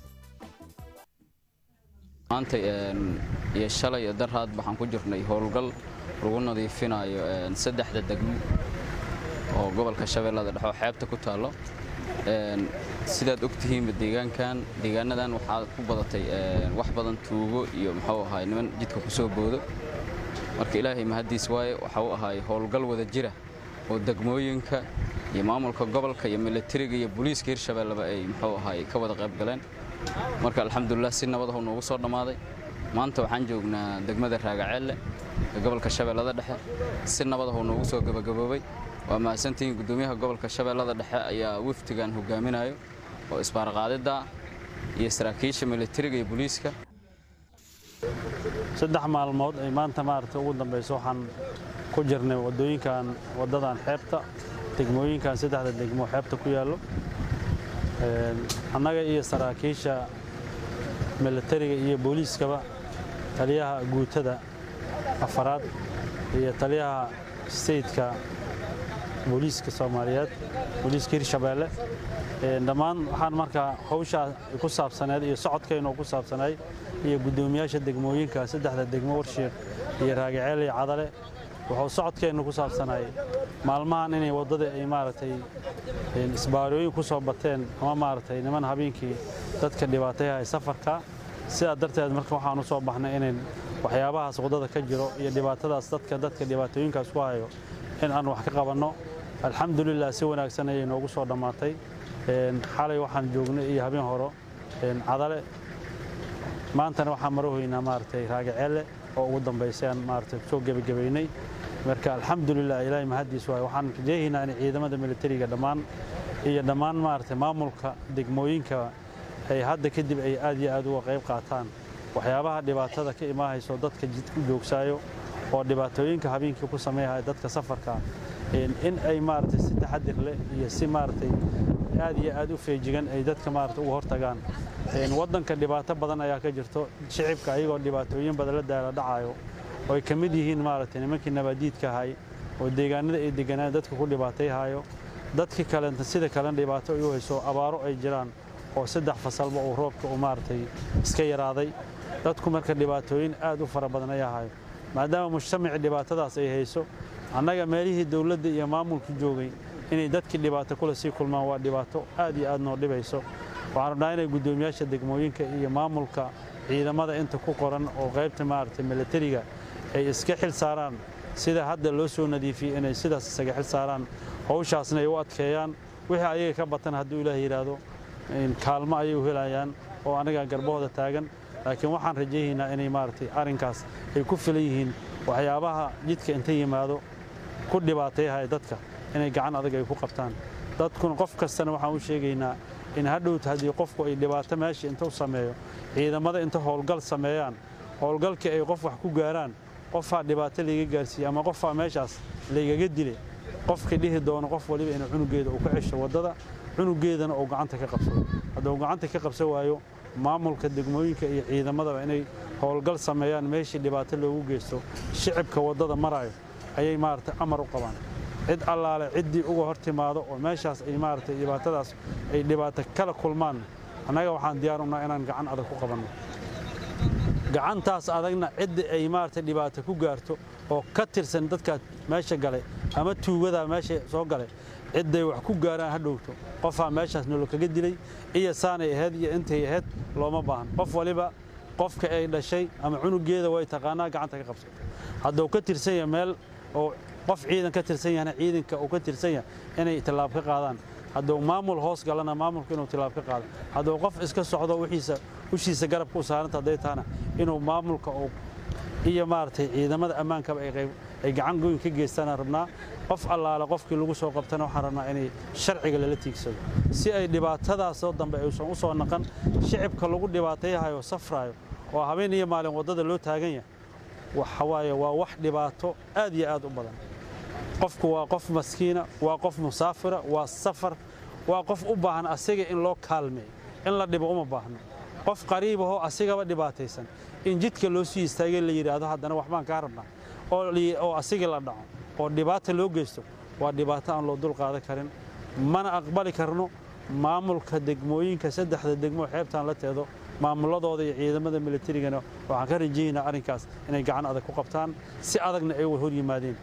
maanta een, iyo shalay iyo daraad waxaan ku jirnay howlgal lagu nadiifinayo een, saddexda degmo oo gobolka shabeellada dhexe oo xeebta ku taallo Een, sidaad ogtihiinba deegaankan deegaanadan waxaa ku badatay een, wax badan tuugo iyo muxuu ahaay niman jidka ku soo boodo marka ilaahay mahaddiis waaye waxa uu ahaay howlgal wada jira oo degmooyinka iyo maamulka gobolka iyo militariga iyo booliiska hirshabeelleba ay muxuu ahaay ka wada qayb galeen marka alxamdulilah si nabad ah uu noogu soo dhammaaday maanta waxaan joognaa degmada raagaceelle ee gobolka shabeellada dhexe si nabadahuu noogu soo gebagaboobay waa mahadsantihiin guddoomiyaha gobolka shabeellada dhexe ayaa wafdigan hogaaminayo oo isbaarqaadidda iyo saraakiisha militariga iyo booliiska saddex maalmood ay maanta maaragtay ugu dambayso waxaan ku jirnay waddooyinkan waddadan xeebta degmooyinkan saddexda degmo xeebta ku yaallo annaga iyo saraakiisha militariga iyo booliiskaba taliyaha guutada afaraad iyo taliyaha steytka booliiska soomaaliyeed booliiska hirshabeelle dhammaan waxaan markaa hawshaa ku saabsaneed iyo socodkaynoo ku saabsanayd iyo guddoomiyaasha degmooyinka saddexda degmo warshiiq iyo raagaceel iyo cadale wuxuu socodkeennu ku saabsanay maalmahan inay waddada ay maaragtay isbaarooyin ku soo bateen ama maaragtay niman habeenkii dadka dhibaatayaha safarka sidaa darteed marka waxaan u soo baxnay inayn waxyaabahaas waddada ka jiro iyo dhibaatadaas dadka dadka dhibaatooyinkaas ku hayo in aan wax ka qabanno alxamdulilah si wanaagsan ayay noogu soo dhammaatay xalay waxaan joognay iyo habeen horo cadale maantana waxaan marahoynaa maaragtay raagaceelle oo ugu dambaysay aan maaragtay soo gebagabaynay marka alxamdulilah ilaahay mahaddiis waay waxaan rajeehaynaa in ciidamada militariga dhammaan iyo dhammaan maaragtay maamulka degmooyinka ay hadda kadib ay aad iyo aad uga qayb qaataan waxyaabaha dhibaatada ka imaahayso dadka jidku joogsaayo oo dhibaatooyinka habeenkii ku sameeyahaya dadka safarka in ay maaragtay si taxadir leh iyo si maaragtay aad iyo aad u feejigan ay dadka maaragtay uga hortagaan waddanka dhibaato badan ayaa ka jirto shicibka ayagoo dhibaatooyin badan la daala dhacayo oo ay ka mid yihiin maaragtay nimankii nabaadiidka ahay oo deegaanada ay deganaan dadka ku dhibaatayhayo dadkii kalenta sida kalena dhibaato ay u hayso abaaro ay jiraan oo saddex fasalba uu roobka uu maaragtay iska yaraaday dadku marka dhibaatooyin aad u fara badan ayaa hayo maadaama mujtamacii dhibaatadaas ay hayso annaga meelihii dowladda iyo maamulku joogay inay dadkii dhibaato kule sii kulmaan waa dhibaato aad iyo aad noo dhibayso waxaan rabnaa inay guddoomiyaasha degmooyinka iyo maamulka ciidamada inta ku qoran oo qaybta maaragtay militariga ay iska xil saaraan sida hadda loo soo nadiifiyey inay sidaas isaga xil saaraan hawshaasna ay u adkeeyaan wixii ayaga ka batan hadduu ilaah yidhaahdo kaalmo ayay u helayaan oo anaga garbahooda taagan laakiin waxaan rajaynaynaa inay maaragtay arrinkaas ay ku filan yihiin waxyaabaha jidka inta yimaado ku dhibaatayahaya dadka inay gacan adag ay ku qabtaan dadkuna qof kastana waxaan u sheegaynaa in hadhowta haddii qofku ay dhibaato meesha inta u sameeyo ciidamada inta howlgal sameeyaan howlgalkii ay qof wax ku gaaraan qofaa dhibaato layga gaarsiiye ama qofaa meeshaas laygaga dilay qofkii dhihi doono qof waliba inuu cunugeeda uu ka cesho waddada cunugeedana uu gacanta ka qabsado hadduu gacanta ka qabsan waayo maamulka degmooyinka iyo ciidamadaba inay howlgal sameeyaan meeshii dhibaato loogu geysto shicibka waddada marayo ayay maaragtay amar u qabaan cid allaale ciddii uga hor timaado oo meeshaas ay maaragtay dhibaatadaas ay dhibaato kala kulmaan annaga waxaan diyaar unaha inaan gacan adag ku qabanno gacantaas adagna cidda ay maaragtay dhibaato ku gaarto oo ka tirsan dadkaa meesha galay ama tuugadaa meesha soo galay cidday wax ku gaaraan ha dhowto qofaa meeshaas nolol kaga dilay iyo saanay ahayd iyo intay ahayd looma baahan qof waliba qofka ay dhashay ama cunugeeda way taqaanaa gacanta ka qabsato hadduu ka tirsan yahay meel oo qof ciidan ka tirsan yahana ciidanka uu ka tirsan yahay inay tillaab ka qaadaan hadduu maamul hoos galana maamulku inuu tillaab ka qaado hadduu qof iska socdo wixiisa ushiisa garabka u saaranta hadday tahana inuu maamulka uu iyo maaragtay ciidamada ammaankaba ay qayb ay gacan goyn ka geystaan rabnaa qof allaale qofkii lagu soo qabtana waxaan rabnaa inay sharciga lala tiigsado si ay dhibaatadaasoo dambe aysan u soo naqan shicibka lagu dhibaatayahayo safraayo oo habeen iyo maalin waddada loo taagan yahay waxa waaye waa wax dhibaato aad iyo aad u badan qofku waa qof maskiina waa qof musaafira waa safar waa qof u baahan asiga in loo kaalmeeyo in la dhibo uma baahno qof qariibahoo asigaba dhibaataysan in jidka loo sii istaagay la yidhaahdo haddana waxbaan kaa rabnaa oo asigii la dhaco oo dhibaata loo geysto waa dhibaato aan loo dul qaadan karin mana aqbali karno maamulka degmooyinka saddexda degmo xeebtaan la teedo maamuladooda iyo ciidamada militarigana waxaan ka rajaynaa arrinkaas inay gacan adag ku qabtaan si adagna ay hor yimaadeen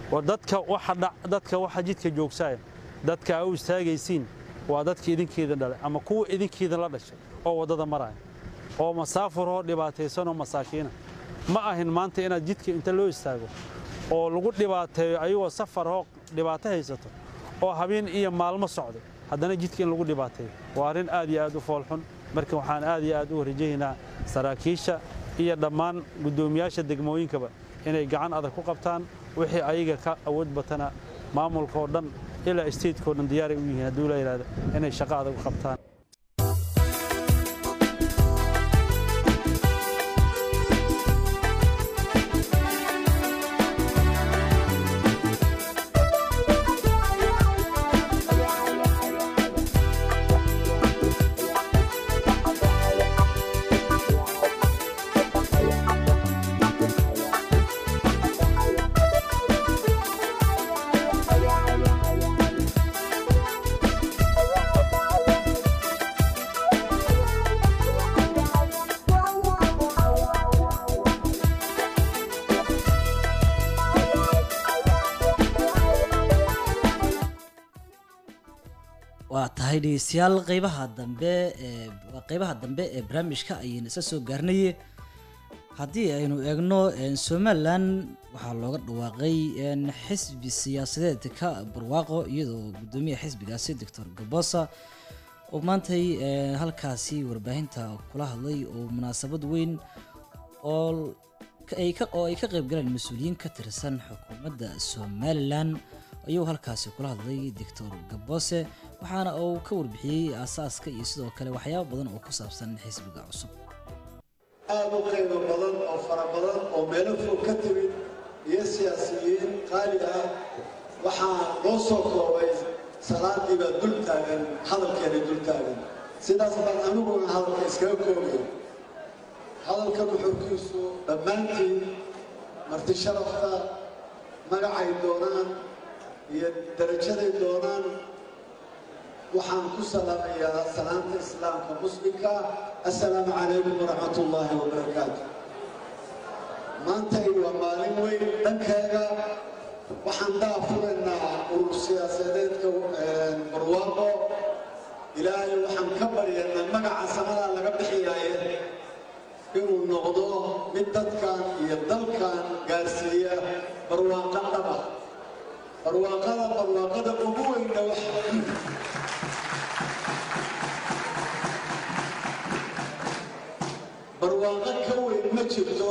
dadka waxa jidka joogsaaya dadka aa u istaagaysiin waa dadka idinkeeda dhalay ama kuwa idinkeeda la dhashay oo waddada maraya oo masaafuroo dhibaataysanoo masaakiina ma ahin maanta inaad jidka inta loo istaago oo lagu dhibaateeyo ayagoo safaroo dhibaato haysato oo habeen iyo maalmo socday haddana jidka in lagu dhibaateeyo waa arrin aad iyo aad u foolxun marka waxaan aad iyo aad u rajaynaa saraakiisha iyo dhammaan guddoomiyaasha degmooyinkaba inay gacan adag ku qabtaan wixii ayaga ka awood batana maamulka oo dhan ilaa statekao dhan diyaaray u yihiin hadduu la yidhahdo inay shaqo adag u qabtaan waa tahay dhegeystayaal qeybaha dambe ee waa qeybaha dambe ee barnaamijka ayayna isa soo gaarnaye haddii aynu eegno een, somalilan waxaa looga dhawaaqay een, xisbi siyaasadeedka barwaaqo iyadoo guddoomiyaha xisbigaasi doctor gabosa oo maantay een, halkaasi warbaahinta kula hadlay oo munaasabad weyn oo ka- ay ka oo ay ka qayb galeen mas-uuliyiin ka tirsan xukuumadda somalilan ayuu halkaasi kula hadlay doctor gabose waxaana uu ka warbixiyey aasaaska iyo sidoo kale waxyaabo badan oo ku saabsan xisbiga cusub aad u qiimo badan oo fara badan oo meelo fog ka timid iyo siyaasiyiin qaali ah waxaa loo soo koobay salaadii baa dul taagan hadalkeena dul taagan sidaas baan aniguna hadalka iskaga koobay hadalka nuxurkiisu dhammaantiin marti sharafta magacay doonaan iyo darajaday doonaan waxaan ku salaamayaa salaanta islaamka muslimka assalaamu calaykum waraxmat ullaahi wabarakaatu maantay waa maalin weyn dhankeega waxaan daafuraynaa urur siyaasadeedka barwaaqo ilaahay waxaan ka baryaynaa magaca samadaa laga bixiyaaye inuu noqdo mid dadkan iyo dalkan gaarsiiya barwaaqo dhaba barwaaqada barwaaqada ugu weynna wax barwaaqo ka weyn ma jirto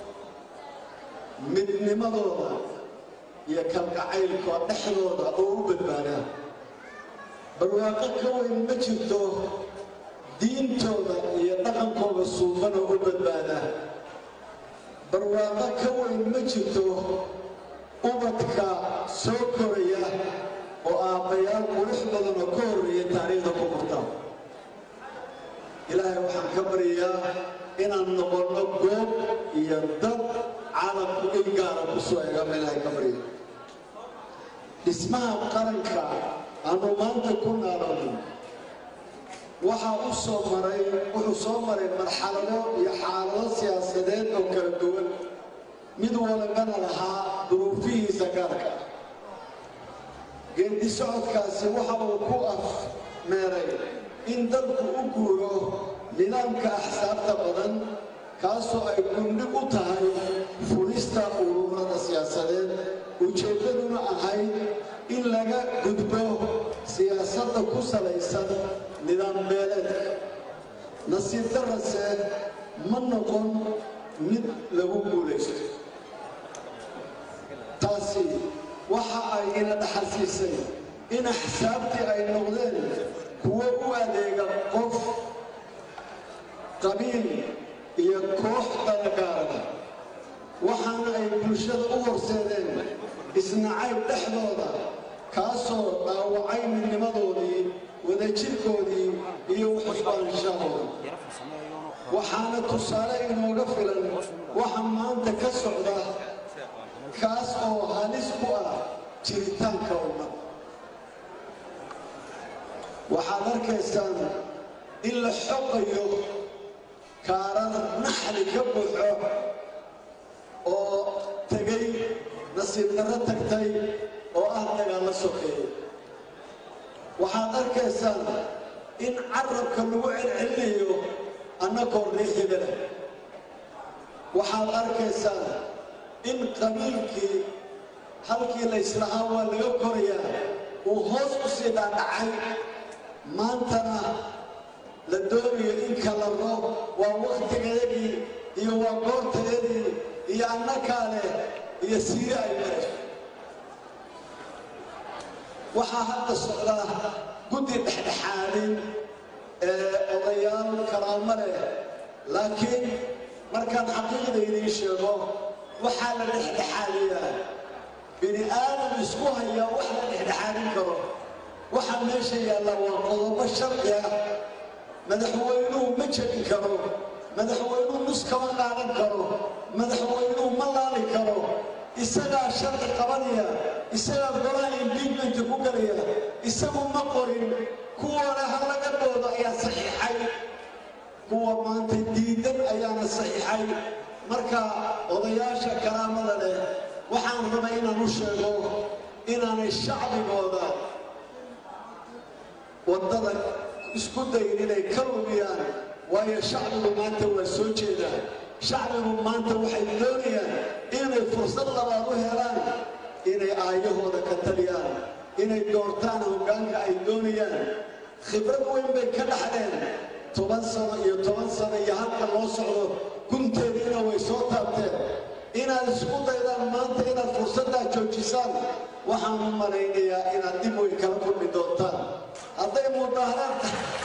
midnimadooda iyo kalgacaylka dhexdooda oo u badbaada barwaaqo ka weyn ma jirto diintooda iyo dhaqankooda suufan oo u badbaada barwaaqo ka weyn ma jirto ubadka soo koraya oo aabbayaal qurux badan oo ka horreeya taariikhda ku murta ilaahay waxaan ka baryayaa inaan noqonno goob iyo dad caalamku il gaara ku soo eegama ilaahay ka barya dhismaha qaranka aanu maanta ku naalano waxaa u soo maray wuxuu soo maray marxalado iyo xaalado siyaasadeed oo kala duwan mid walibana lahaa duruufihiisa gaarka geedi socodkaasi waxa uu ku afmeeray in dalku u guuro nidaamka axsaabta badan kaasoo ay gundhig u tahay fulista ururada siyaasadeed ujeeddaduna ahayd in laga gudbo siyaasadda ku salaysan nidaam beeleedka nasiib darase ma noqon mid lagu guulaysto taasi waxa ay ina dhaxalsiisay in axsaabtii ay noqdeen kuwo u adeega qof qabiil iyo koox dalgaarada waxaana ay bulshada u horseedeen isnacayb dhexdooda kaasoo dhaawacay midnimadoodii wadajirkoodii iyo uxusbaanshahooda waxaana tusaale inooga filan waxa maanta ka socda kaas oo halis ku ah jiritaanka ummad waxaad arkaysaan in la xoqayo kaarar naxli ka buuxo oo tegay nasiib darro tagtay oo ah dagaallo sokeeye waxaad arkaysaan in carabka lagu celcelinayo annagoo riixibada waxaad arkaysaan in qabiilkii halkii layslahaa waa laga korayaa uu hoos u sii dhaadhacay maantana la doonayo in kala roob waa wakhtigayagii iyo waa goorteedii iyo annakaa leh iyo siire ay marayso waxaa hadda socda guddi dhexdhexaadin ee odayaal karaamo leh laakiin markaan xaqiiqda idiin sheego waxaa la dhexdhexaadiyaa bini aadam isku hayaa wax la dhexdhexaadin karo waxa meesha yaalla waa qodobo sharci ah madaxweynuhu ma jebin karo madaxweynuhu nus kama qaadan karo madaxweynuhu ma laali karo isagaa sharci qabanaya isagaa golaha imbiijmenta ku galaya isagu ma qorin kuwana ha laga doodo ayaa saxiixay kuwa maanta diidan ayaana saxiixay marka odayaasha karaamada leh waxaan rabay inaan u sheego inaanay shacbigooda waddada isku dayin inay ka lugiyaan waayo shacbigu maanta waa soo jeedaan shacbigu maanta waxay doonayaan inay fursad labaad u helaan inay aayahooda ka taliyaan inay doortaan hoggaanka ay doonayaan khibrad weyn bay ka dhaxleen toban sano iyo toban sano iyo halka loo socdo gunteediina way soo taabteen inaad isku daydaan maanta inaad fursaddaa joojisaan waxaan u malaynayaa inaad dib way kala kulmi doontaan hadday mudaaharaad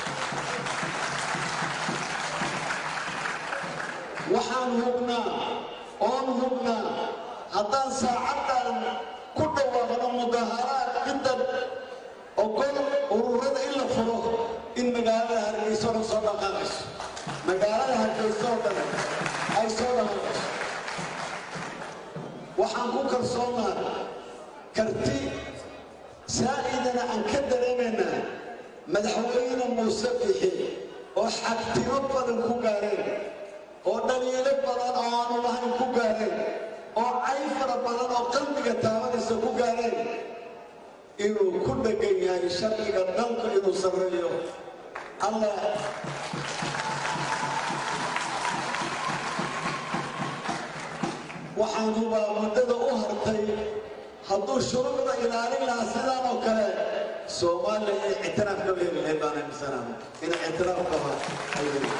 waxaan hubnaa oon hubnaa haddaan saacaddan ku dhawaaqno mudaaharaad ciddan ogol ururada in la furo in magaalada hargeysa oo dhan soo dhaqaaqayso magaalada hargeysa oo dhan ay soo dhaqaaqayso waxaan ku kalsoonnaa karti saa'idana aan ka dareemaynaa madaxweyne muuse bixi oo xagtimo badan ku gaareen oo dhaliilo badan oo aanu lahayn ku gaareen oo cay fara badan oo qalbiga taabanaysa ku gaareen inuu ku dhegan yahay sharciga dhanka inuu sarreeyo allah waxaan hubaa muddada u hartay hadduu shuruucda ilaalin lahaa sidaan oo kale soomaaliya iyo ictiraaf kaba heli lahayd baan aaminsanaa inay ictiraaf kaba ay heli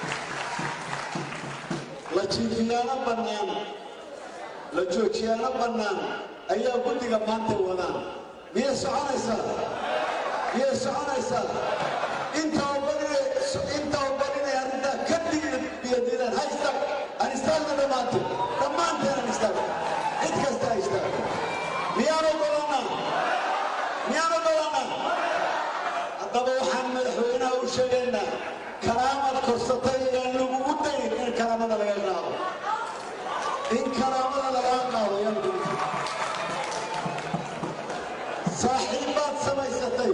la jiifiyaano bannaan la joojiyaano bannaan ayaa guddiga maanta wadaan miyay soconaysaa miyay soconaysaa intaa barinay intaa barinay arrintaa ka dhigiyadiidaan ha istaag aan istaagna dhammaanteen dhammaanteen aan istaagna cid kasta ha istaag miyaan ogolannaa miyaan ogolannaa haddaba waxaan madaxweynaha u sheegaynaa karaamad korsatay ayaan lagugu dayin in karaamada laga qaado in karaamada lagaa qaado ayaan lagugu saaxiibbaad samaysatay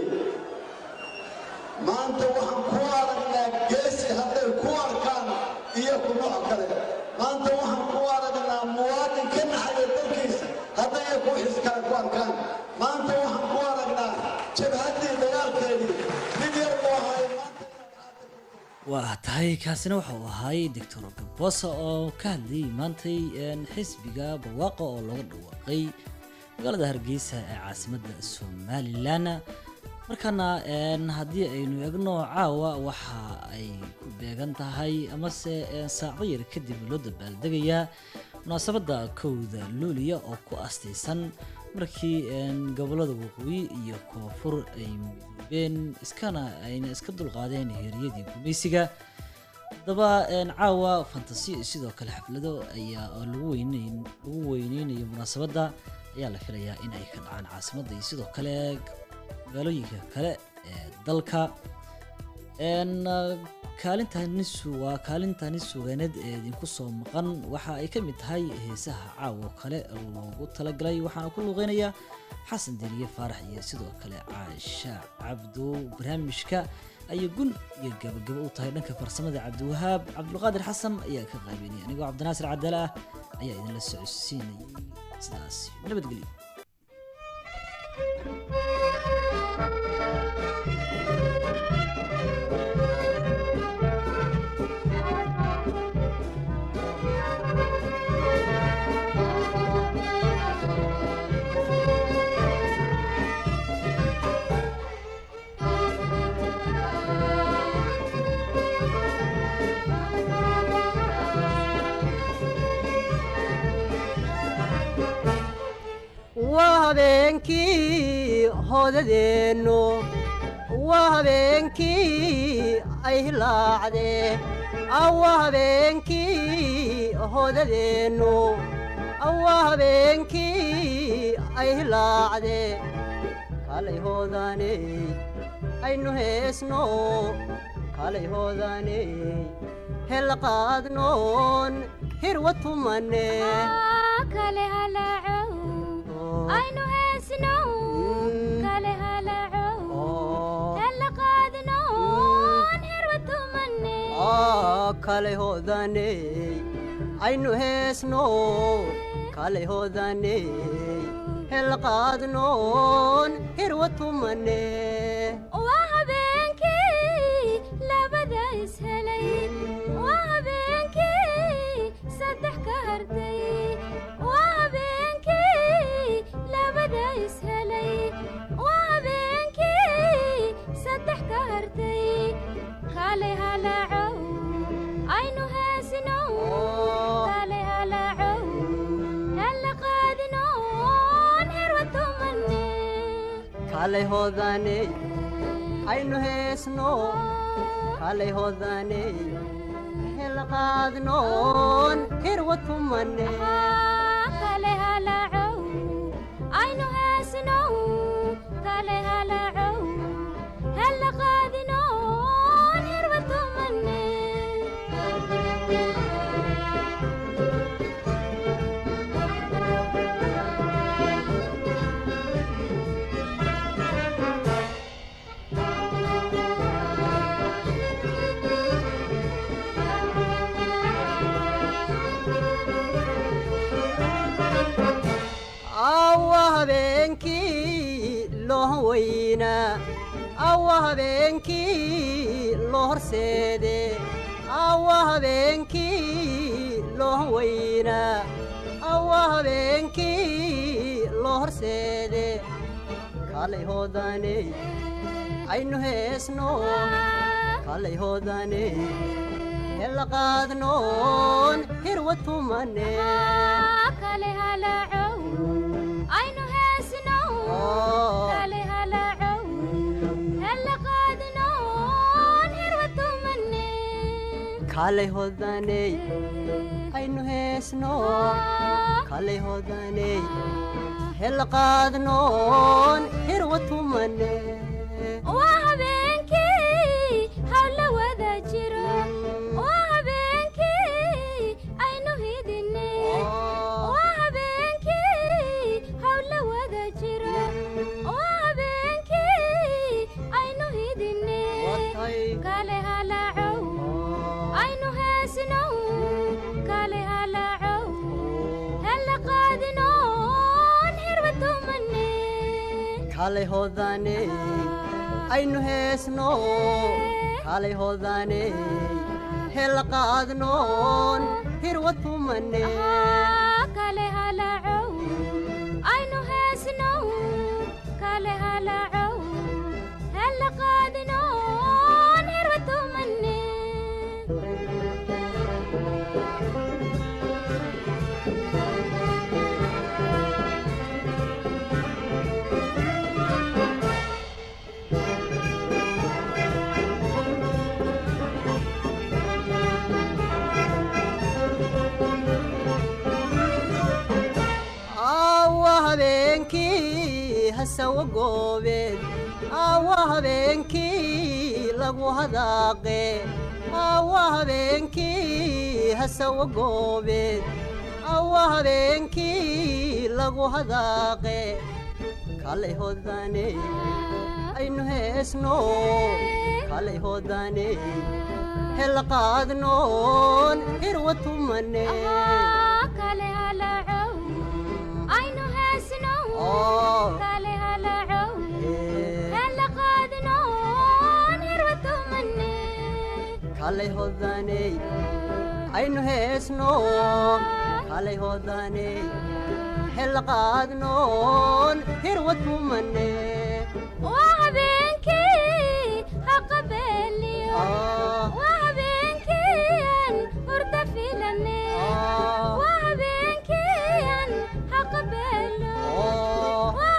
maanta waxaan ku aragnaa geesi hadday ku arkaan iyo kunoc kale maanta waxaan ku aragnaa muwaadin ka naxaya dalkiisa hadday ku xis kale ku arkaan maanta waxaan ku aragnaa jabhaddii dagaalkeedii nin yar buu ahaay waa tahay kaasina waxa uu ahay doctor gabosa oo ka hadlayay maantay een, xisbiga barwaaqa oo looga dhawaaqay magaalada hargeysa ee caasimadda somalilan markaana een, haddii aynu eegno caawa waxa ay ku beegan tahay amase een, saacdo yar kadib loo dabaaldegayaa munaasabadda kowda luuliya oo ku astaysan markii een, gobollada waqooyi iyo koonfur ay midoobeen iskana ayna iska dulqaadeen heeriyadii gumaysiga haddaba een, caawa fantasiyo sidoo kale xaflado ayaa oo lagu weyneyn lagu weyneynayo munaasabadda ayaa la filayaa in ay ka dhacaan caasimadda iyo sidoo kale magaalooyinka kale ee dalka een, ah, kaalintani su- waa kaalintani sugaaneed ee idinku soo maqan waxa ay ka mid tahay heesaha caawo kale loogu talagalay waxaana ku luuqeynaya xasan deriye faarax iyo sidoo kale caasha cabdo barnaamijka ayay gun iyo gabagabo u tahay dhanka farsamada cabdiwahaab cabdulqaadir xasan ayaa ka qaabeynaya anigoo cabdinaasir cadaale ah ayaa idinla socodsiinayay sidaas nabadgelyo Thank you. habeenkii hoodadeennu waa habeenkii ay hilaacdee waa habeenkii hoodadeennu waa habeenkii ay hilaacdee kalay hoodaaney aynu heesno kalay hoodaaney hel qaadnoon hirwa tumane kale halaacow aynu heesnow kale halaacow hella qaadnoon hirwa tumane kalay hoodaaney aynu heesno kalay hoodaaney hel qaadnoon hirwa tumane waa habeenkii labada ishelay waa habeenkii saddex ka hartay waa habeenkii labada ishelay waa habeenkii saddex ka hartay kale halaacow aynu heesinow kale halaacow hella qaadinoon hirwa tumane kalay hoodaaney aynu heesno kalay hoodaaney hel qaadnoon hirwa tumane kale halaacow aynu heesnow kale halaacow hella qaadinoon hirwa tumane awa habeenkii loo weynaa awa habeenkii loo horseede awa habeenkii loo weynaa awa habeenkii loo horseede kalay hoodaaney aynu heesno kalay hoodaaney hela qaadnoon hirwa tumane kale halaacow aynu heesnow kale halaacow hella qaadinoon hirwa tumane kalay hoodaaney aynu heesno kalay hoodaaney hela qaadnoon hirwa tumane waa habeenkii hawla wada jiro waa habeenkii aynu hidine waa habeenkii hawla wada jiro waa habeenkii aynu hidine kale halaacow aynu heesnow kale halaacow hella qaadinoon hirwa tumane kalay hoodaaney aynu heesno kalay hoodaaney hela qaadnoon hirwa tumane kale halaacow aynu heesnow kale halaacow hella qaadinoon hirwa tumane awa habeenkii hasawa goobeed awa habeenkii lagu hadaaqe awa habeenkii hasawa goobeed awa habeenkii lagu hadaaqe kalay hoodaaney aynu heesno kalay hoodaaney hela qaadnoon hirwa tumane kale halaacow aynu heesnow kale halaacow hella qaadinoon hirwa tumane kalay hoodaaney aynu heesno kalay hoodaaney hela qaadnoon hirwa tumane waa habeenkii haqabeeliyo waa habeenkiian hurda filane waa habeenkiian haqabeelo waa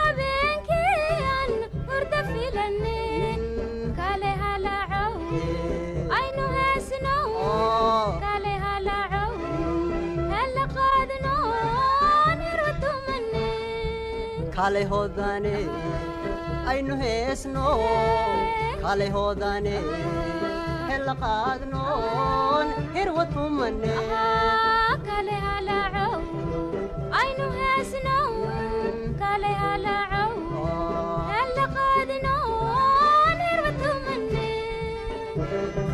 kaalay hoodane aynu heesno kaalay hoodane hella qaadnoon hirwa tumane kale halacow aynu heesnow kale halacow hella qaadinoon hirwa tumane